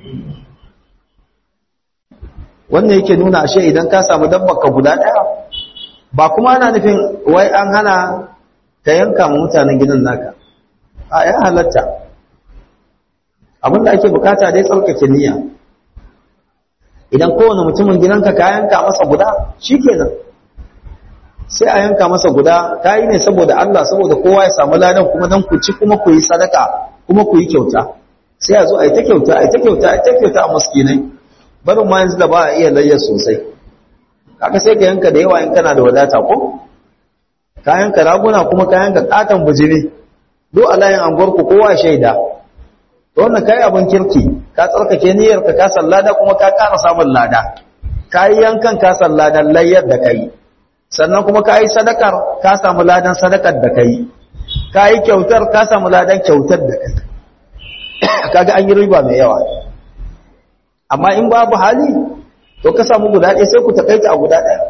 wannan yake nuna ashe idan ka samu dabbar ka guda daya ba kuma ana nufin wai an hana ka yanka ma mutanen gidan naka a ya halatta abinda ake bukata dai tsarkake niyya idan kowane mutumin gidanka ka yanka masa guda shikenan sai a yanka masa guda ka yi ne saboda Allah saboda kowa ya samu ladan kuma dan ku ci kuma ku yi sadaka kuma ku yi kyauta sai a zo a yi ta kyauta a yi ta kyauta a yi ta kyauta a muskinai barin ma yanzu da ba a iya layyar sosai kaga sai ka yanka da yawa in kana da wadata ko ka yanka raguna kuma ka yanka katon bujiri duk a layin anguwarku kowa shaida to wannan kai abin kirki ka tsarkake niyyar ka ka sallada kuma ka ƙara samun lada ka yi yankan ka salladan layyar da kai sannan kuma ka yi sadakar ka samu ladan sadakar da kai ka yi kyautar ka samu ladan kyautar da kai kaga an yi riba mai yawa amma in babu hali to ka samu guda ɗaya sai ku takaita a guda ɗaya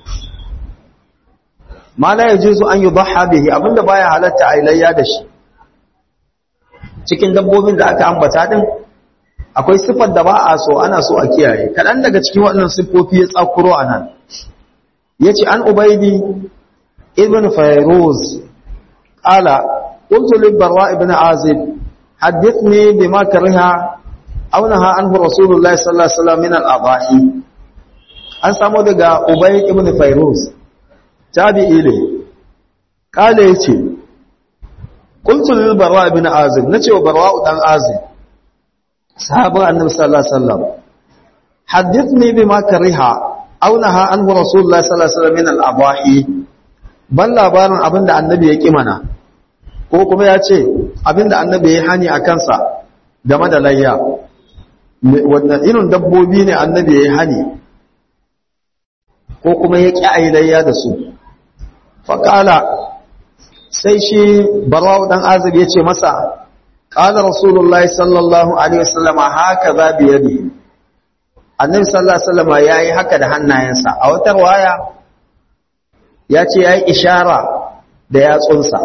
ma la yajuzu an yudhha bihi abinda baya halatta a layya da shi cikin dabbobin da aka ambata din akwai sifar da ba a so ana so a kiyaye kadan daga cikin waɗannan siffofi ya tsakuro anan yace an ubaydi ibn fayruz qala qultu li barra ibn azib hadithni bima kariha aw naha anhu rasulullahi sallallahu alaihi wasallam min al-adahi an samu daga ubayd ibn fayruz tabi'i ne kale yace qultu lil barra ibn azib nace wa barra dan azib sahabban annabi sallallahu alaihi wasallam hadithni bima kariha aw naha anhu rasulullah sallallahu alaihi wasallam min al-abahi ban labarin abinda annabi ya ki mana ko kuma ya ce abinda annabi ya hani a kansa game da layya wannan irin dabbobi ne annabi ya hani ko kuma ya ƙi ayi layya da su faƙala sai shi barawa ɗan azab ya ce masa ƙala rasulullahi sallallahu alaihi wasallama haka za biyadi annabi sallallahu alaihi wasallama ya yi haka da hannayensa a wata waya ya ce ya yi ishara da yatsunsa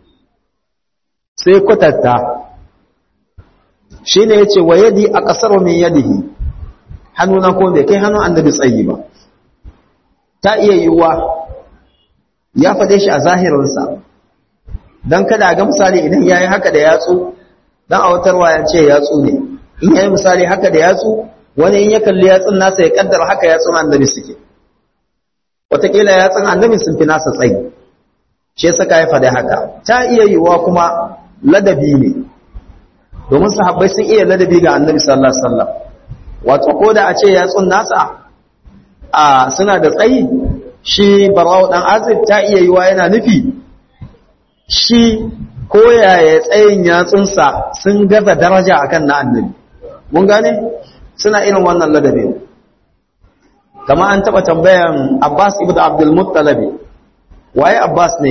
sai kwatatta shi ne ya ce wa yadi a ƙasar min yadihi hannuna ko bai kai hannun annabi tsayi ba ta iya yiwuwa ya faɗe shi a zahirinsa don kada ga misali idan ya yi haka da yatsu don a watarwa ya ce yatsu ne in ya yi misali haka da yatsu wani in ya kalli yatsun nasa ya kaddara haka yatsun annabi suke wataƙila yatsun annabi sun fi nasa tsayi shi saka ya faɗi haka ta iya yiwuwa kuma ladabi ne domin sahabbai sun iya ladabi ga annabi sallallahu alaihi wasallam wato ko da a ce yatsun nasa a suna da tsayi shi barawo dan azib ta iya yiwa yana nufi shi ko yaya tsayin yatsunsa sun gaza daraja akan na annabi mun gane suna irin wannan ladabi kama an taba tambayan Abbas ibn Abdul Muttalib waye Abbas ne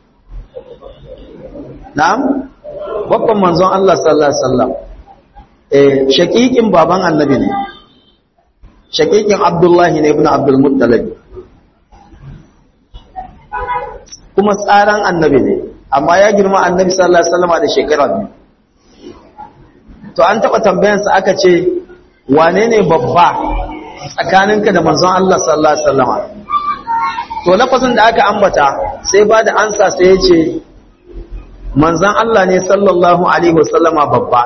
na'am babban manzon Allah sallallahu alaihi wasallam eh shakikin baban annabi ne shakikin Abdullahi ne ibn Abdul Muttalib kuma tsaran annabi ne amma ya girma annabi sallallahu alaihi wasallam da shekara biyu to an taba tambayansa aka ce wane ne babba tsakaninka da manzon Allah sallallahu alaihi wasallam to lafazin da aka ambata sai ba da ansa sai ya ce manzon Allah ne sallallahu alaihi wasallama babba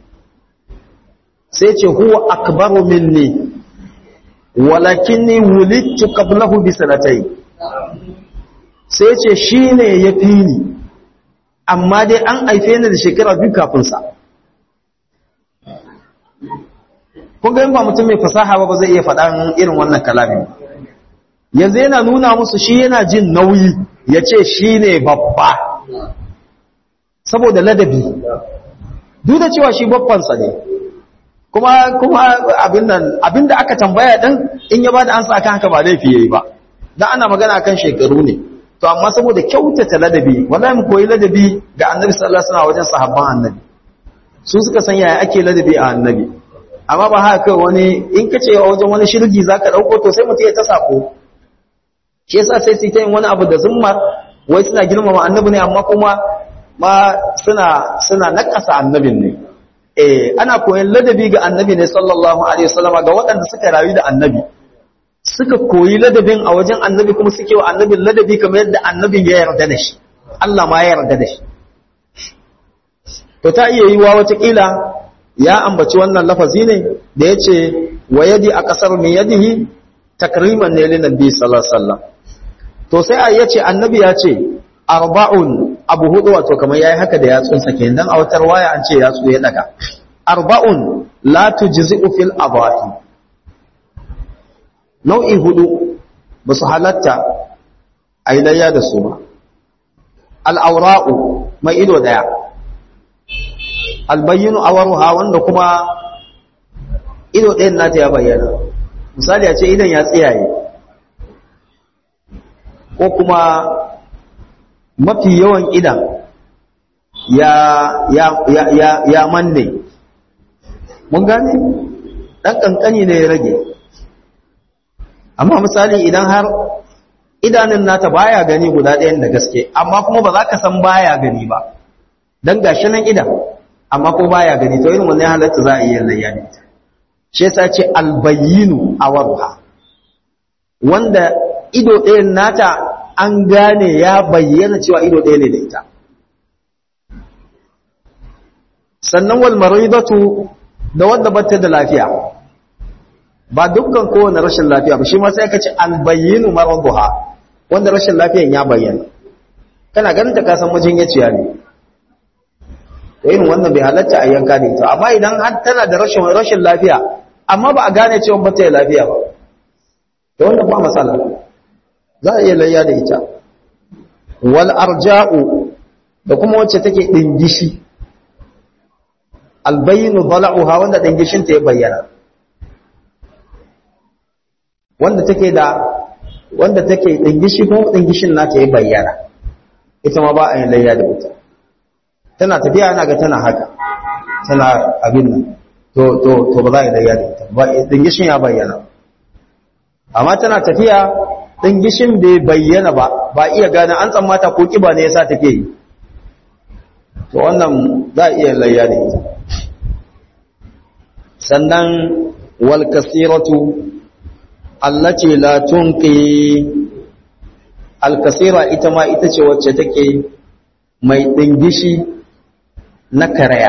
sai ce huwa akbaru minni walakinni wulidtu qablahu bi sanatayn sai ce shine yafi ni amma dai an haife ni da shekara biyu kafin sa kun ga ba mutum mai fasaha ba zai iya faɗan irin wannan kalamin yanzu yana nuna musu shi yana jin nauyi ya ce shi ne babba saboda ladabi duk da cewa shi babbansa ne kuma kuma abin nan abin da aka tambaya din in ya bada ansa akan haka ba laifi yayi ba dan ana magana akan shekaru ne to amma saboda kyautata ladabi wallahi mu koyi ladabi ga annabi sallallahu alaihi wasallam wajen sahabban annabi su suka san yaya ake ladabi a annabi amma ba haka kai wani in kace wajen wani shirgi zaka dauko to sai mutum ya ta sako shi yasa sai su yi wani abu da zummar wai suna girmama annabi ne amma kuma ma suna suna nakasa annabin ne eh ana koyon ladabi ga annabi ne sallallahu alaihi wasallama ga waɗanda suka rayu da annabi suka koyi ladabin a wajen annabi kuma suke wa annabin ladabi kamar yadda annabin ya yarda da shi Allah ma ya yarda da shi to ta iya yiwa watakila ya ambaci wannan lafazi ne da ya ce wa yadi a ƙasar mai yadihi takriman ne linabi sallallahu alaihi wasallam to sai a yace annabi ya ce arba'un abu hudu wato kamar yayi haka da yatsun sa kenan dan a wutar waya an ce yatsu ya daga arba'un la tujzi'u fil abahi nau'i hudu ba su halatta ailayya da su ba al'aura'u mai ido daya albayyinu awaruha wanda kuma ido ɗayan nata ya bayyana misali a ce idan ya tsiyaye ko kuma mafi yawan idan ya ya ya ya, ya manne mun gane dan kankani ne ya rage amma misali idan har idanun nata baya gani guda ɗayan da gaske amma kuma ba za ka san baya gani ba dan gashi nan idan amma ko baya gani to irin wannan halatta za a yi layya ne shi yasa ce albayyinu awaruha wanda ido ɗayan nata an gane ya bayyana cewa ido ɗaya ne da ita sannan wal maridatu da wanda bata da lafiya ba dukkan kowane rashin lafiya ba shi ma sai ka ce albayyinu maraduha wanda rashin lafiyan ya bayyana kana ganin ta kasan majinyaciya ne to irin wannan bai halatta a yanka da ita amma idan har tana da rashin rashin lafiya amma ba a gane cewa ba ta lafiya ba to wannan ba matsala za a iya layya da ita wal arja'u da kuma wacce take dingishi albayinu dala'uha wanda dingishin ta ya bayyana wanda take da wanda take dingishi ko dingishin nata ya bayyana ita ma ba a yin layya da ita tana tafiya ana ga tana haka tana abin nan to to to ba za a yi layya da ita ba dingishin ya bayyana amma tana tafiya dingishin bai bayyana ba ba iya gane an tsammata ko kiba ne yasa take yi to wannan za a iya layya da ita sannan wal kasiratu allati la tunqi al kasira ita ma ita ce wacce take mai dingishi na karaya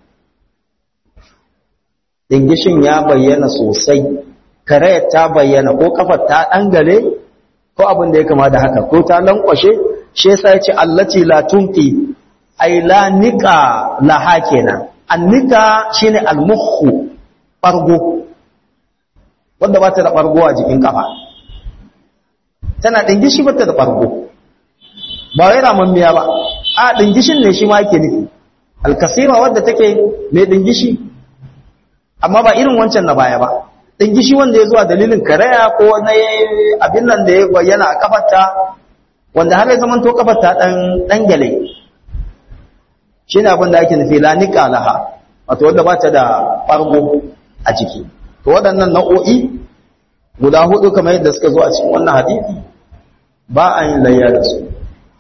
dingishin ya bayyana sosai karayar ta bayyana ko kafar ta dangale ko abin da ya kama da haka ko ta lankwashe shi yasa yace allati la tunqi ay la nika laha kenan annika shine almukhu bargo wanda ba ta da bargo a jikin kafa tana dingishi ba ta da bargo ba wai ramammiya ba a dingishin ne shi ma yake nufi alkasira wadda take mai dingishi amma ba irin wancan na baya ba dingishi wanda ya zuwa dalilin karaya ko na abin nan da ya bayyana a kafarta wanda har ya zamanto kafarta dan dan gale shine abin da ake nufi la niqalaha wato wanda ba ta da fargo a ciki to waɗannan nau'o'i guda hudu kamar yadda suka zo a cikin wannan hadisi ba a yin layya da su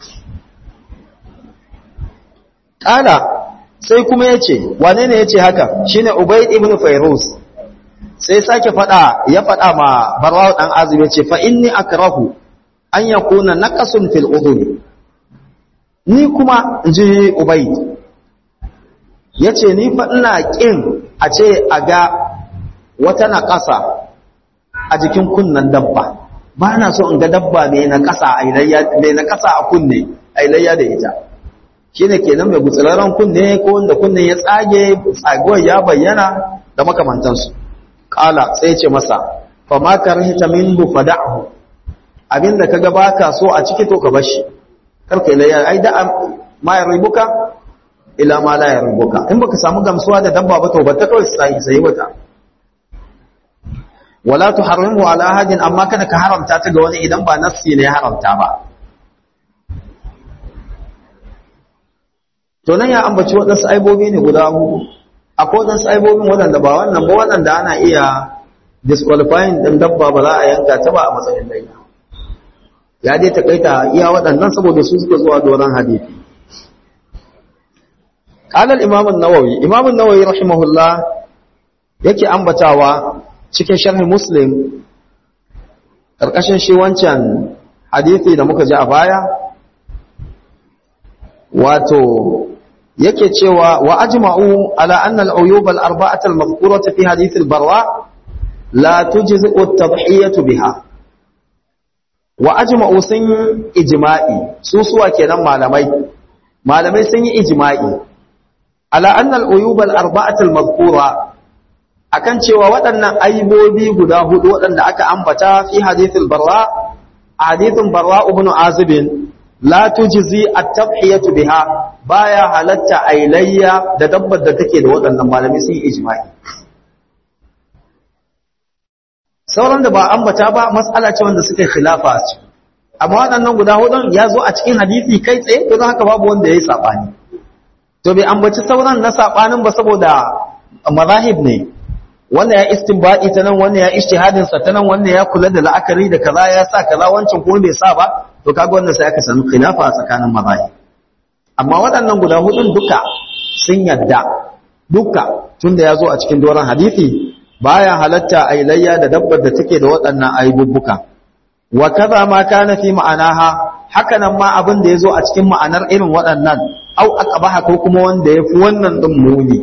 ƙala sai kuma ya ce wane ne ya ce haka shi ne ubaid ibn fairuz sai sake faɗa ya faɗa ma barwawo ɗan azumi ya ce fa'inni akrahu an ya kuna naƙasun fil udhuni ni kuma in ji ubaid ya ce ni fa ina ƙin a ce a ga wata naƙasa a jikin kunnen dabba ba na so in ga dabba mai naƙasa a kunne a ilayya da ita shi ne kenan mai gutsuraren kunne ko wanda kunne ya tsage tsaguwar ya bayyana da makamantansu ƙala sai ce masa fa ma karhita minhu fada'hu abinda kaga baka so a ciki to ka bashi karka ilayya ai da ma ya ribuka ila ma la ya ribuka in baka samu gamsuwa da dabba ba to ba ta kawai sai sai wata wala tuharrimu ala ahadin amma kada ka haramta ta ga wani idan ba nassi ne ya haramta ba to nan ya ambaci waɗansu aibobi ne guda hudu akwai waɗansu aibobin waɗanda ba wannan ba waɗanda ana iya disqualifying ɗin dabba ba za a yanka ta ba a matsayin layya ya dai takaita iya waɗannan saboda su suka zuwa doron hadisi قال الإمام النووي إمام النووي رحمه الله yake ambatawa cikin sharhi muslim ƙarƙashin shi wancan hadithi da muka ji a baya wato yake cewa wa ajma'u ala anna al-uyub al-arba'at al-madhkurata fi hadith al-barwa la tujzi at-tadhhiyatu biha wa ajma'u sun ijma'i su suwa kenan malamai malamai sun yi ijma'i ala anna al-uyub al-arba'at al-madhkura akan cewa waɗannan aibobi guda hudu waɗanda aka ambata fi hadithul barra hadithun barra ibn azib la tujzi at-tabhiyatu biha baya halatta ailayya da dabbar da take da waɗannan malami sun ijma'i sauran da ba ambata ba mas'ala ce wanda suka khilafa a ciki amma waɗannan guda hudun ya zo a cikin hadisi kai tsaye don haka babu wanda yayi sabani to bai ambaci sauran na sabanin ba saboda mazahib ne wannan ya istinbadi ta nan wannan ya ijtihadin sa ta nan wannan ya kula da la'akari da kaza ya sa kaza wancan kuma bai sa ba to kaga wannan sai aka samu khilafa a tsakanin mazahib amma waɗannan guda hudun duka sun yadda duka tunda ya zo a cikin doron hadisi baya halatta a ilayya da dabbar da take da waɗannan aibubbuka wa kaza ma kana fi ma'anaha hakanan ma abin da ya zo a cikin ma'anar irin waɗannan au aqbaha ko kuma wanda ya fi wannan din muni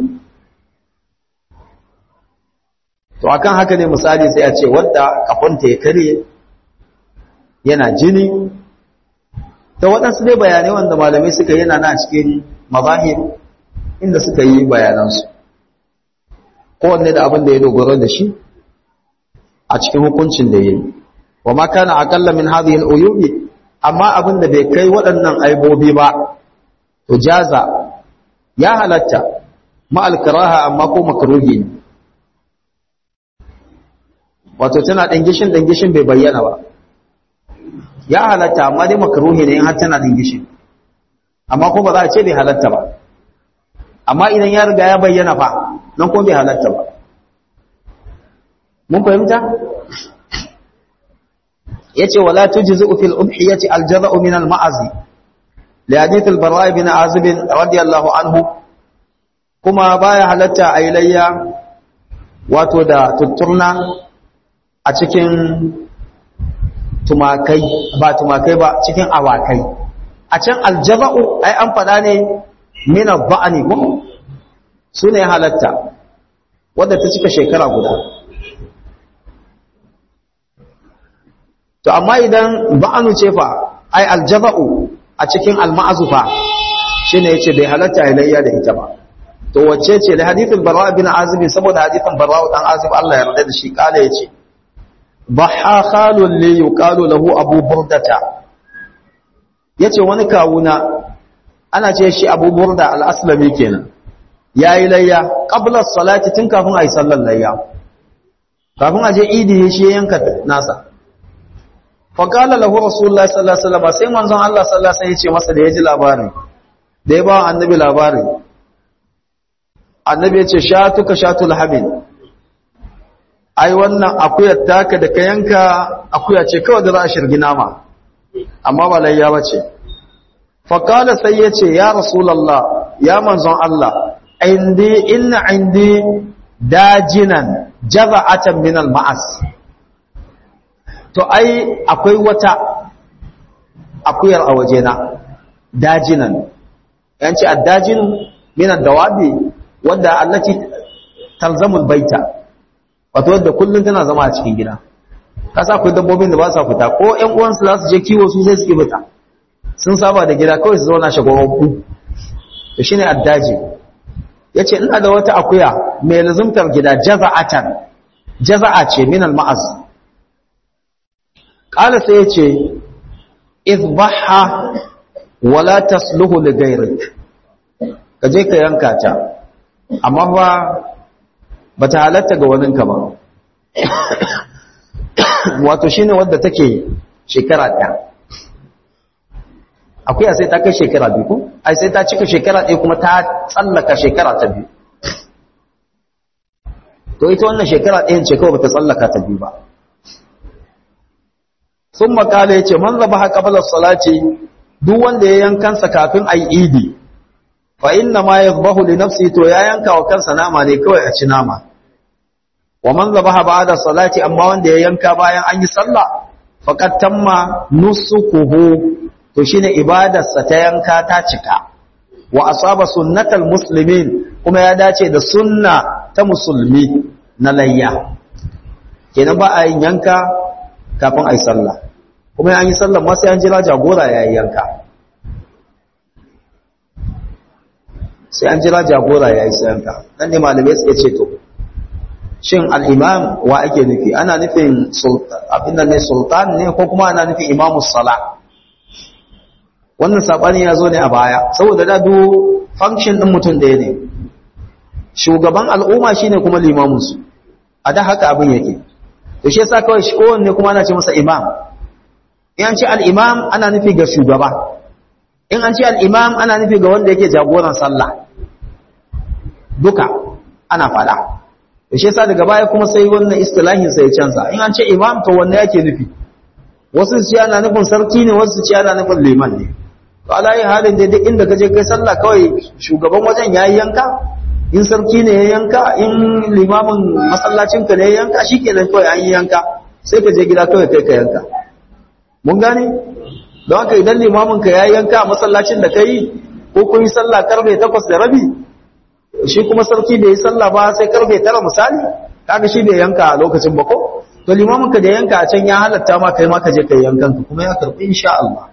to akan haka ne misali sai a ce wadda kafanta ya kare yana jini ta waɗansu dai bayanai wanda malamai suka yana na cikin mazahir inda suka yi bayanansu kowanne da abin da ya dogara da shi a cikin hukuncin da ya yi wa ma kana aqalla min hadhihi al-uyubi amma abin da bai kai waɗannan aibobi ba to jaza ya halatta ma al-karaha amma ko makruhi ne wato tana dangishin dangishin bai bayyana ba ya halatta amma dai makruhi ne in har tana dangishin amma ko ba za a ce bai halatta ba amma idan ya riga ya bayyana fa nan ko bai halatta ba mun fahimta yace wala tujzu fil udhiyati al jaza'u min al ma'azi li hadith al bara' ibn azib radiyallahu anhu kuma baya halatta ailayya wato da tutturna a cikin tumakai ba tumakai ba cikin awakai a can aljaza'u ai an fada ne min al-ba'ni ko sune halatta wanda ta cika shekara guda to amma idan ba'anu ce fa ai aljaza'u a cikin alma'azufa shine yace bai halatta ilayya da ita ba to wacce ce da hadithin barra bin azib saboda hadithin barra dan azib Allah ya yarda da shi kala yace baha khalun li yuqalu lahu abu burdata yace wani kawuna ana ce shi abu burda al-aslami kenan yayi layya qabla salati tun kafin ayi sallar layya kafin a je idi shi ya yanka nasa faƙala lahu rasulullah sallallahu alaihi wasallam sai manzon Allah sallallahu alaihi wasallam ya ce masa da ya ji labari da ya ba annabi labari annabi ya ce shatuka shatul habin ai wannan akuyar taka da ka yanka akuya ce kawai da za a shirgi nama amma ba layya ba ce faƙala sai ya ce ya rasulallah ya manzon Allah indi inna indi dajinan jaza'atan min al-ma'as to ai akwai wata akuyar a wajena dajinan yanci addajin min ad-dawabi wanda allati talzamul baita wato wadda kullum tana zama a cikin gida kasa akwai dabbobin da ba sa fita ko ƴan uwansu za su je kiwo su sai suke fita sun saba da gida kawai su zauna shagwagwaggu to shine addaji yace ina da wata akuya mai lazumtar gida jaza'atan jaza'a ce min al-ma'az qala sai yace idbaha wala tasluhu li ghayrik kaje ka yanka ta amma ba ba ta halatta ga waninka ba wato shi ne wadda take shekara ɗaya akwai sai ta kai shekara biyu ko ai sai ta cika shekara ɗaya kuma ta tsallaka shekara ta biyu to ita wannan shekara ɗayan ce kawai ba ta tsallaka ta biyu ba sun makala ya ce man zaba haka balar salati duk wanda ya yankansa kafin a yi idi fa inna ma yadhbahu li nafsi to ya yanka wa kansa nama ne kawai a ci nama wa man zabaha ba'da salati amma wanda ya yanka bayan an yi sallah faqad tamma nusukuhu to shine ibadarsa ta yanka ta cika wa asaba sunnatal muslimin kuma ya dace da sunna ta musulmi na layya kenan ba a yin yanka kafin a yi sallah kuma an yi sallah ma sai an jira jagora ya yi yanka sai an jira jagora ya yi sayanka nan ne malamai suka ce to shin al'imam wa ake nufi ana nufin abin ne sultan ne ko kuma ana nufin imamus sala wannan saɓani ya zo ne a baya saboda da duk function ɗin mutum ɗaya ne shugaban al'umma shine kuma limamunsu a da haka abin yake to shi yasa kawai shi kowanne kuma ana ce masa imam in an ce al'imam ana nufi ga shugaba in an ce al'imam ana nufi ga wanda yake jagoran sallah duka ana fada da shi yasa daga baya kuma sai wannan istilahin sai canza in an ce imam to wanda yake nufi wasu su ce ana nufin sarki ne wasu su ce ana nufin liman ne to alayi halin da duk inda ka je kai sallah kawai shugaban wajen ya yi yanka in sarki ne ya yanka in limamin masallacin ka ne ya yanka shikenan kawai an yi yanka sai ka je gida kawai kai ka yanka mun gane don haka idan limamin ka ya yanka a masallacin da kai ko kun yi sallah karfe takwas da rabi shi kuma sarki bai yi sallah ba sai karfe tara misali kaga shi bai yanka a lokacin ba ko to limamin ka da yanka a can ya halatta ma kai ma ka je kai yankan ka kuma ya karbi insha Allah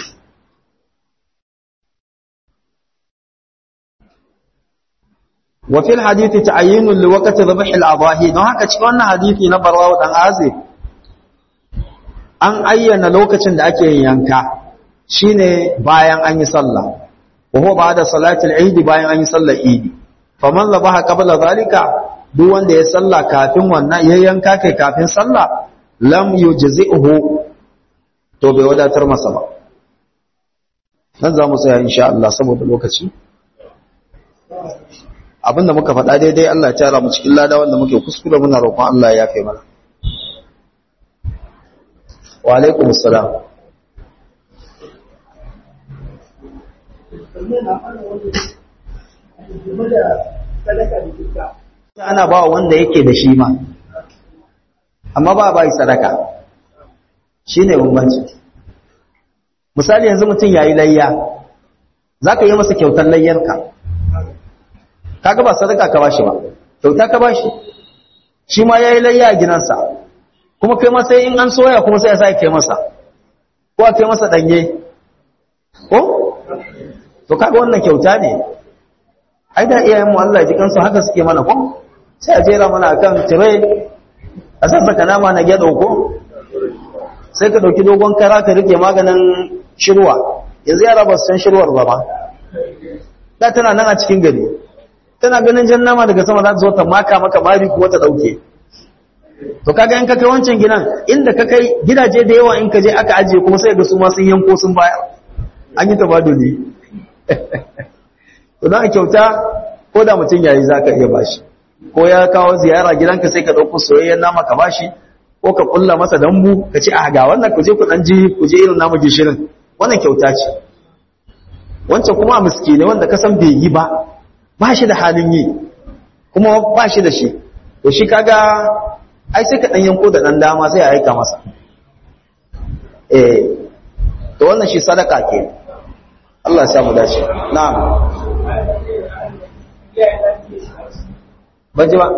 wa fil hadithi ta'ayyinun li waqti dhabh al-adahi don haka cikin wannan hadithi na barwa dan azib an ayyana lokacin da ake yin yanka shine bayan an yi sallah wa huwa ba'da salati al-eid bayan an yi sallar eid faman zabaha qabla zalika duk wanda ya sallah kafin wannan ya yanka kai kafin sallah lam yujzi'uhu to bai wadatar masa ba nan za mu tsaya insha Allah saboda lokaci abinda muka faɗa daidai Allah ya tara mu cikin lada wanda muke kuskure muna roƙon Allah ya yafe mana wa alaikum assalam ana ba wanda yake da shi ma amma ba ba yi sadaka shi ne bambanci misali yanzu mutum ya yi layya za ka yi masa kyautar layyarka kaga ba sadaka ka bashi ba kyauta ka bashi shi ma ya yi layya a ginansa kuma kai masa in an soya kuma sai ya sa kai masa ko a kai masa ɗanye ko to kaga wannan kyauta ne ai da iyayenmu Allah ji kansu haka suke mana ko sai a jera mana akan tire a sassaka nama na gyado ko sai ka dauki dogon kara ka rike maganin shirwa yanzu yara ba su san shirwar ba ba da tana nan a cikin gari tana ganin jan nama daga sama za ta zo ta maka maka mari kuwa ta dauke to kaga in ka kai wancan gidan inda ka kai gidaje da yawa in ka je aka ajiye kuma sai ga su ma sun yanko sun baya an yi tabaduli to dan kyauta ko da mutum yayi zaka iya bashi ko ya kawo ziyara gidanka sai ka dauko soyayyen nama ka bashi ko ka kulla masa dambu ka ce a ga wannan ku je ku dan ji ku je irin namu gishirin wannan kyauta ce wancan kuma miskine wanda ka san bai yi ba ba shi da halin yi kuma ba shi da shi to shi kaga ai sai ka dan yanko da dan dama sai a aika masa eh to wannan shi sadaka ke Allah ya samu dace na'am ban ji ba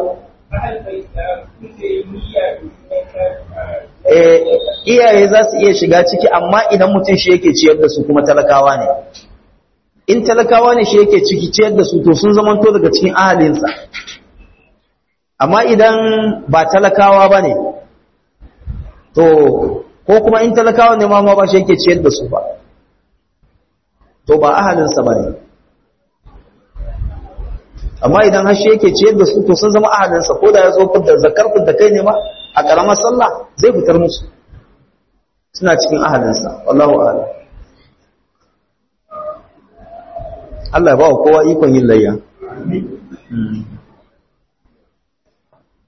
eh iyaye za su iya shiga ciki amma idan mutum shi yake ciyar da su kuma talakawa ne in talakawa ne shi yake ciki ciyar da su to sun zamanto daga cikin ahalinsa amma idan ba talakawa ba ne to ko kuma in talakawa ne ma ba shi yake ciyar da su ba to ba ahalinsa ba ne amma idan har shi yake ciyar da su to sun zama ahalinsa ko da ya zo fitar zakar fitar kai ne ma a ƙaramar sallah zai fitar musu suna cikin ahalinsa wallahu a'lam Allah ya ba wa kowa ikon yin layya.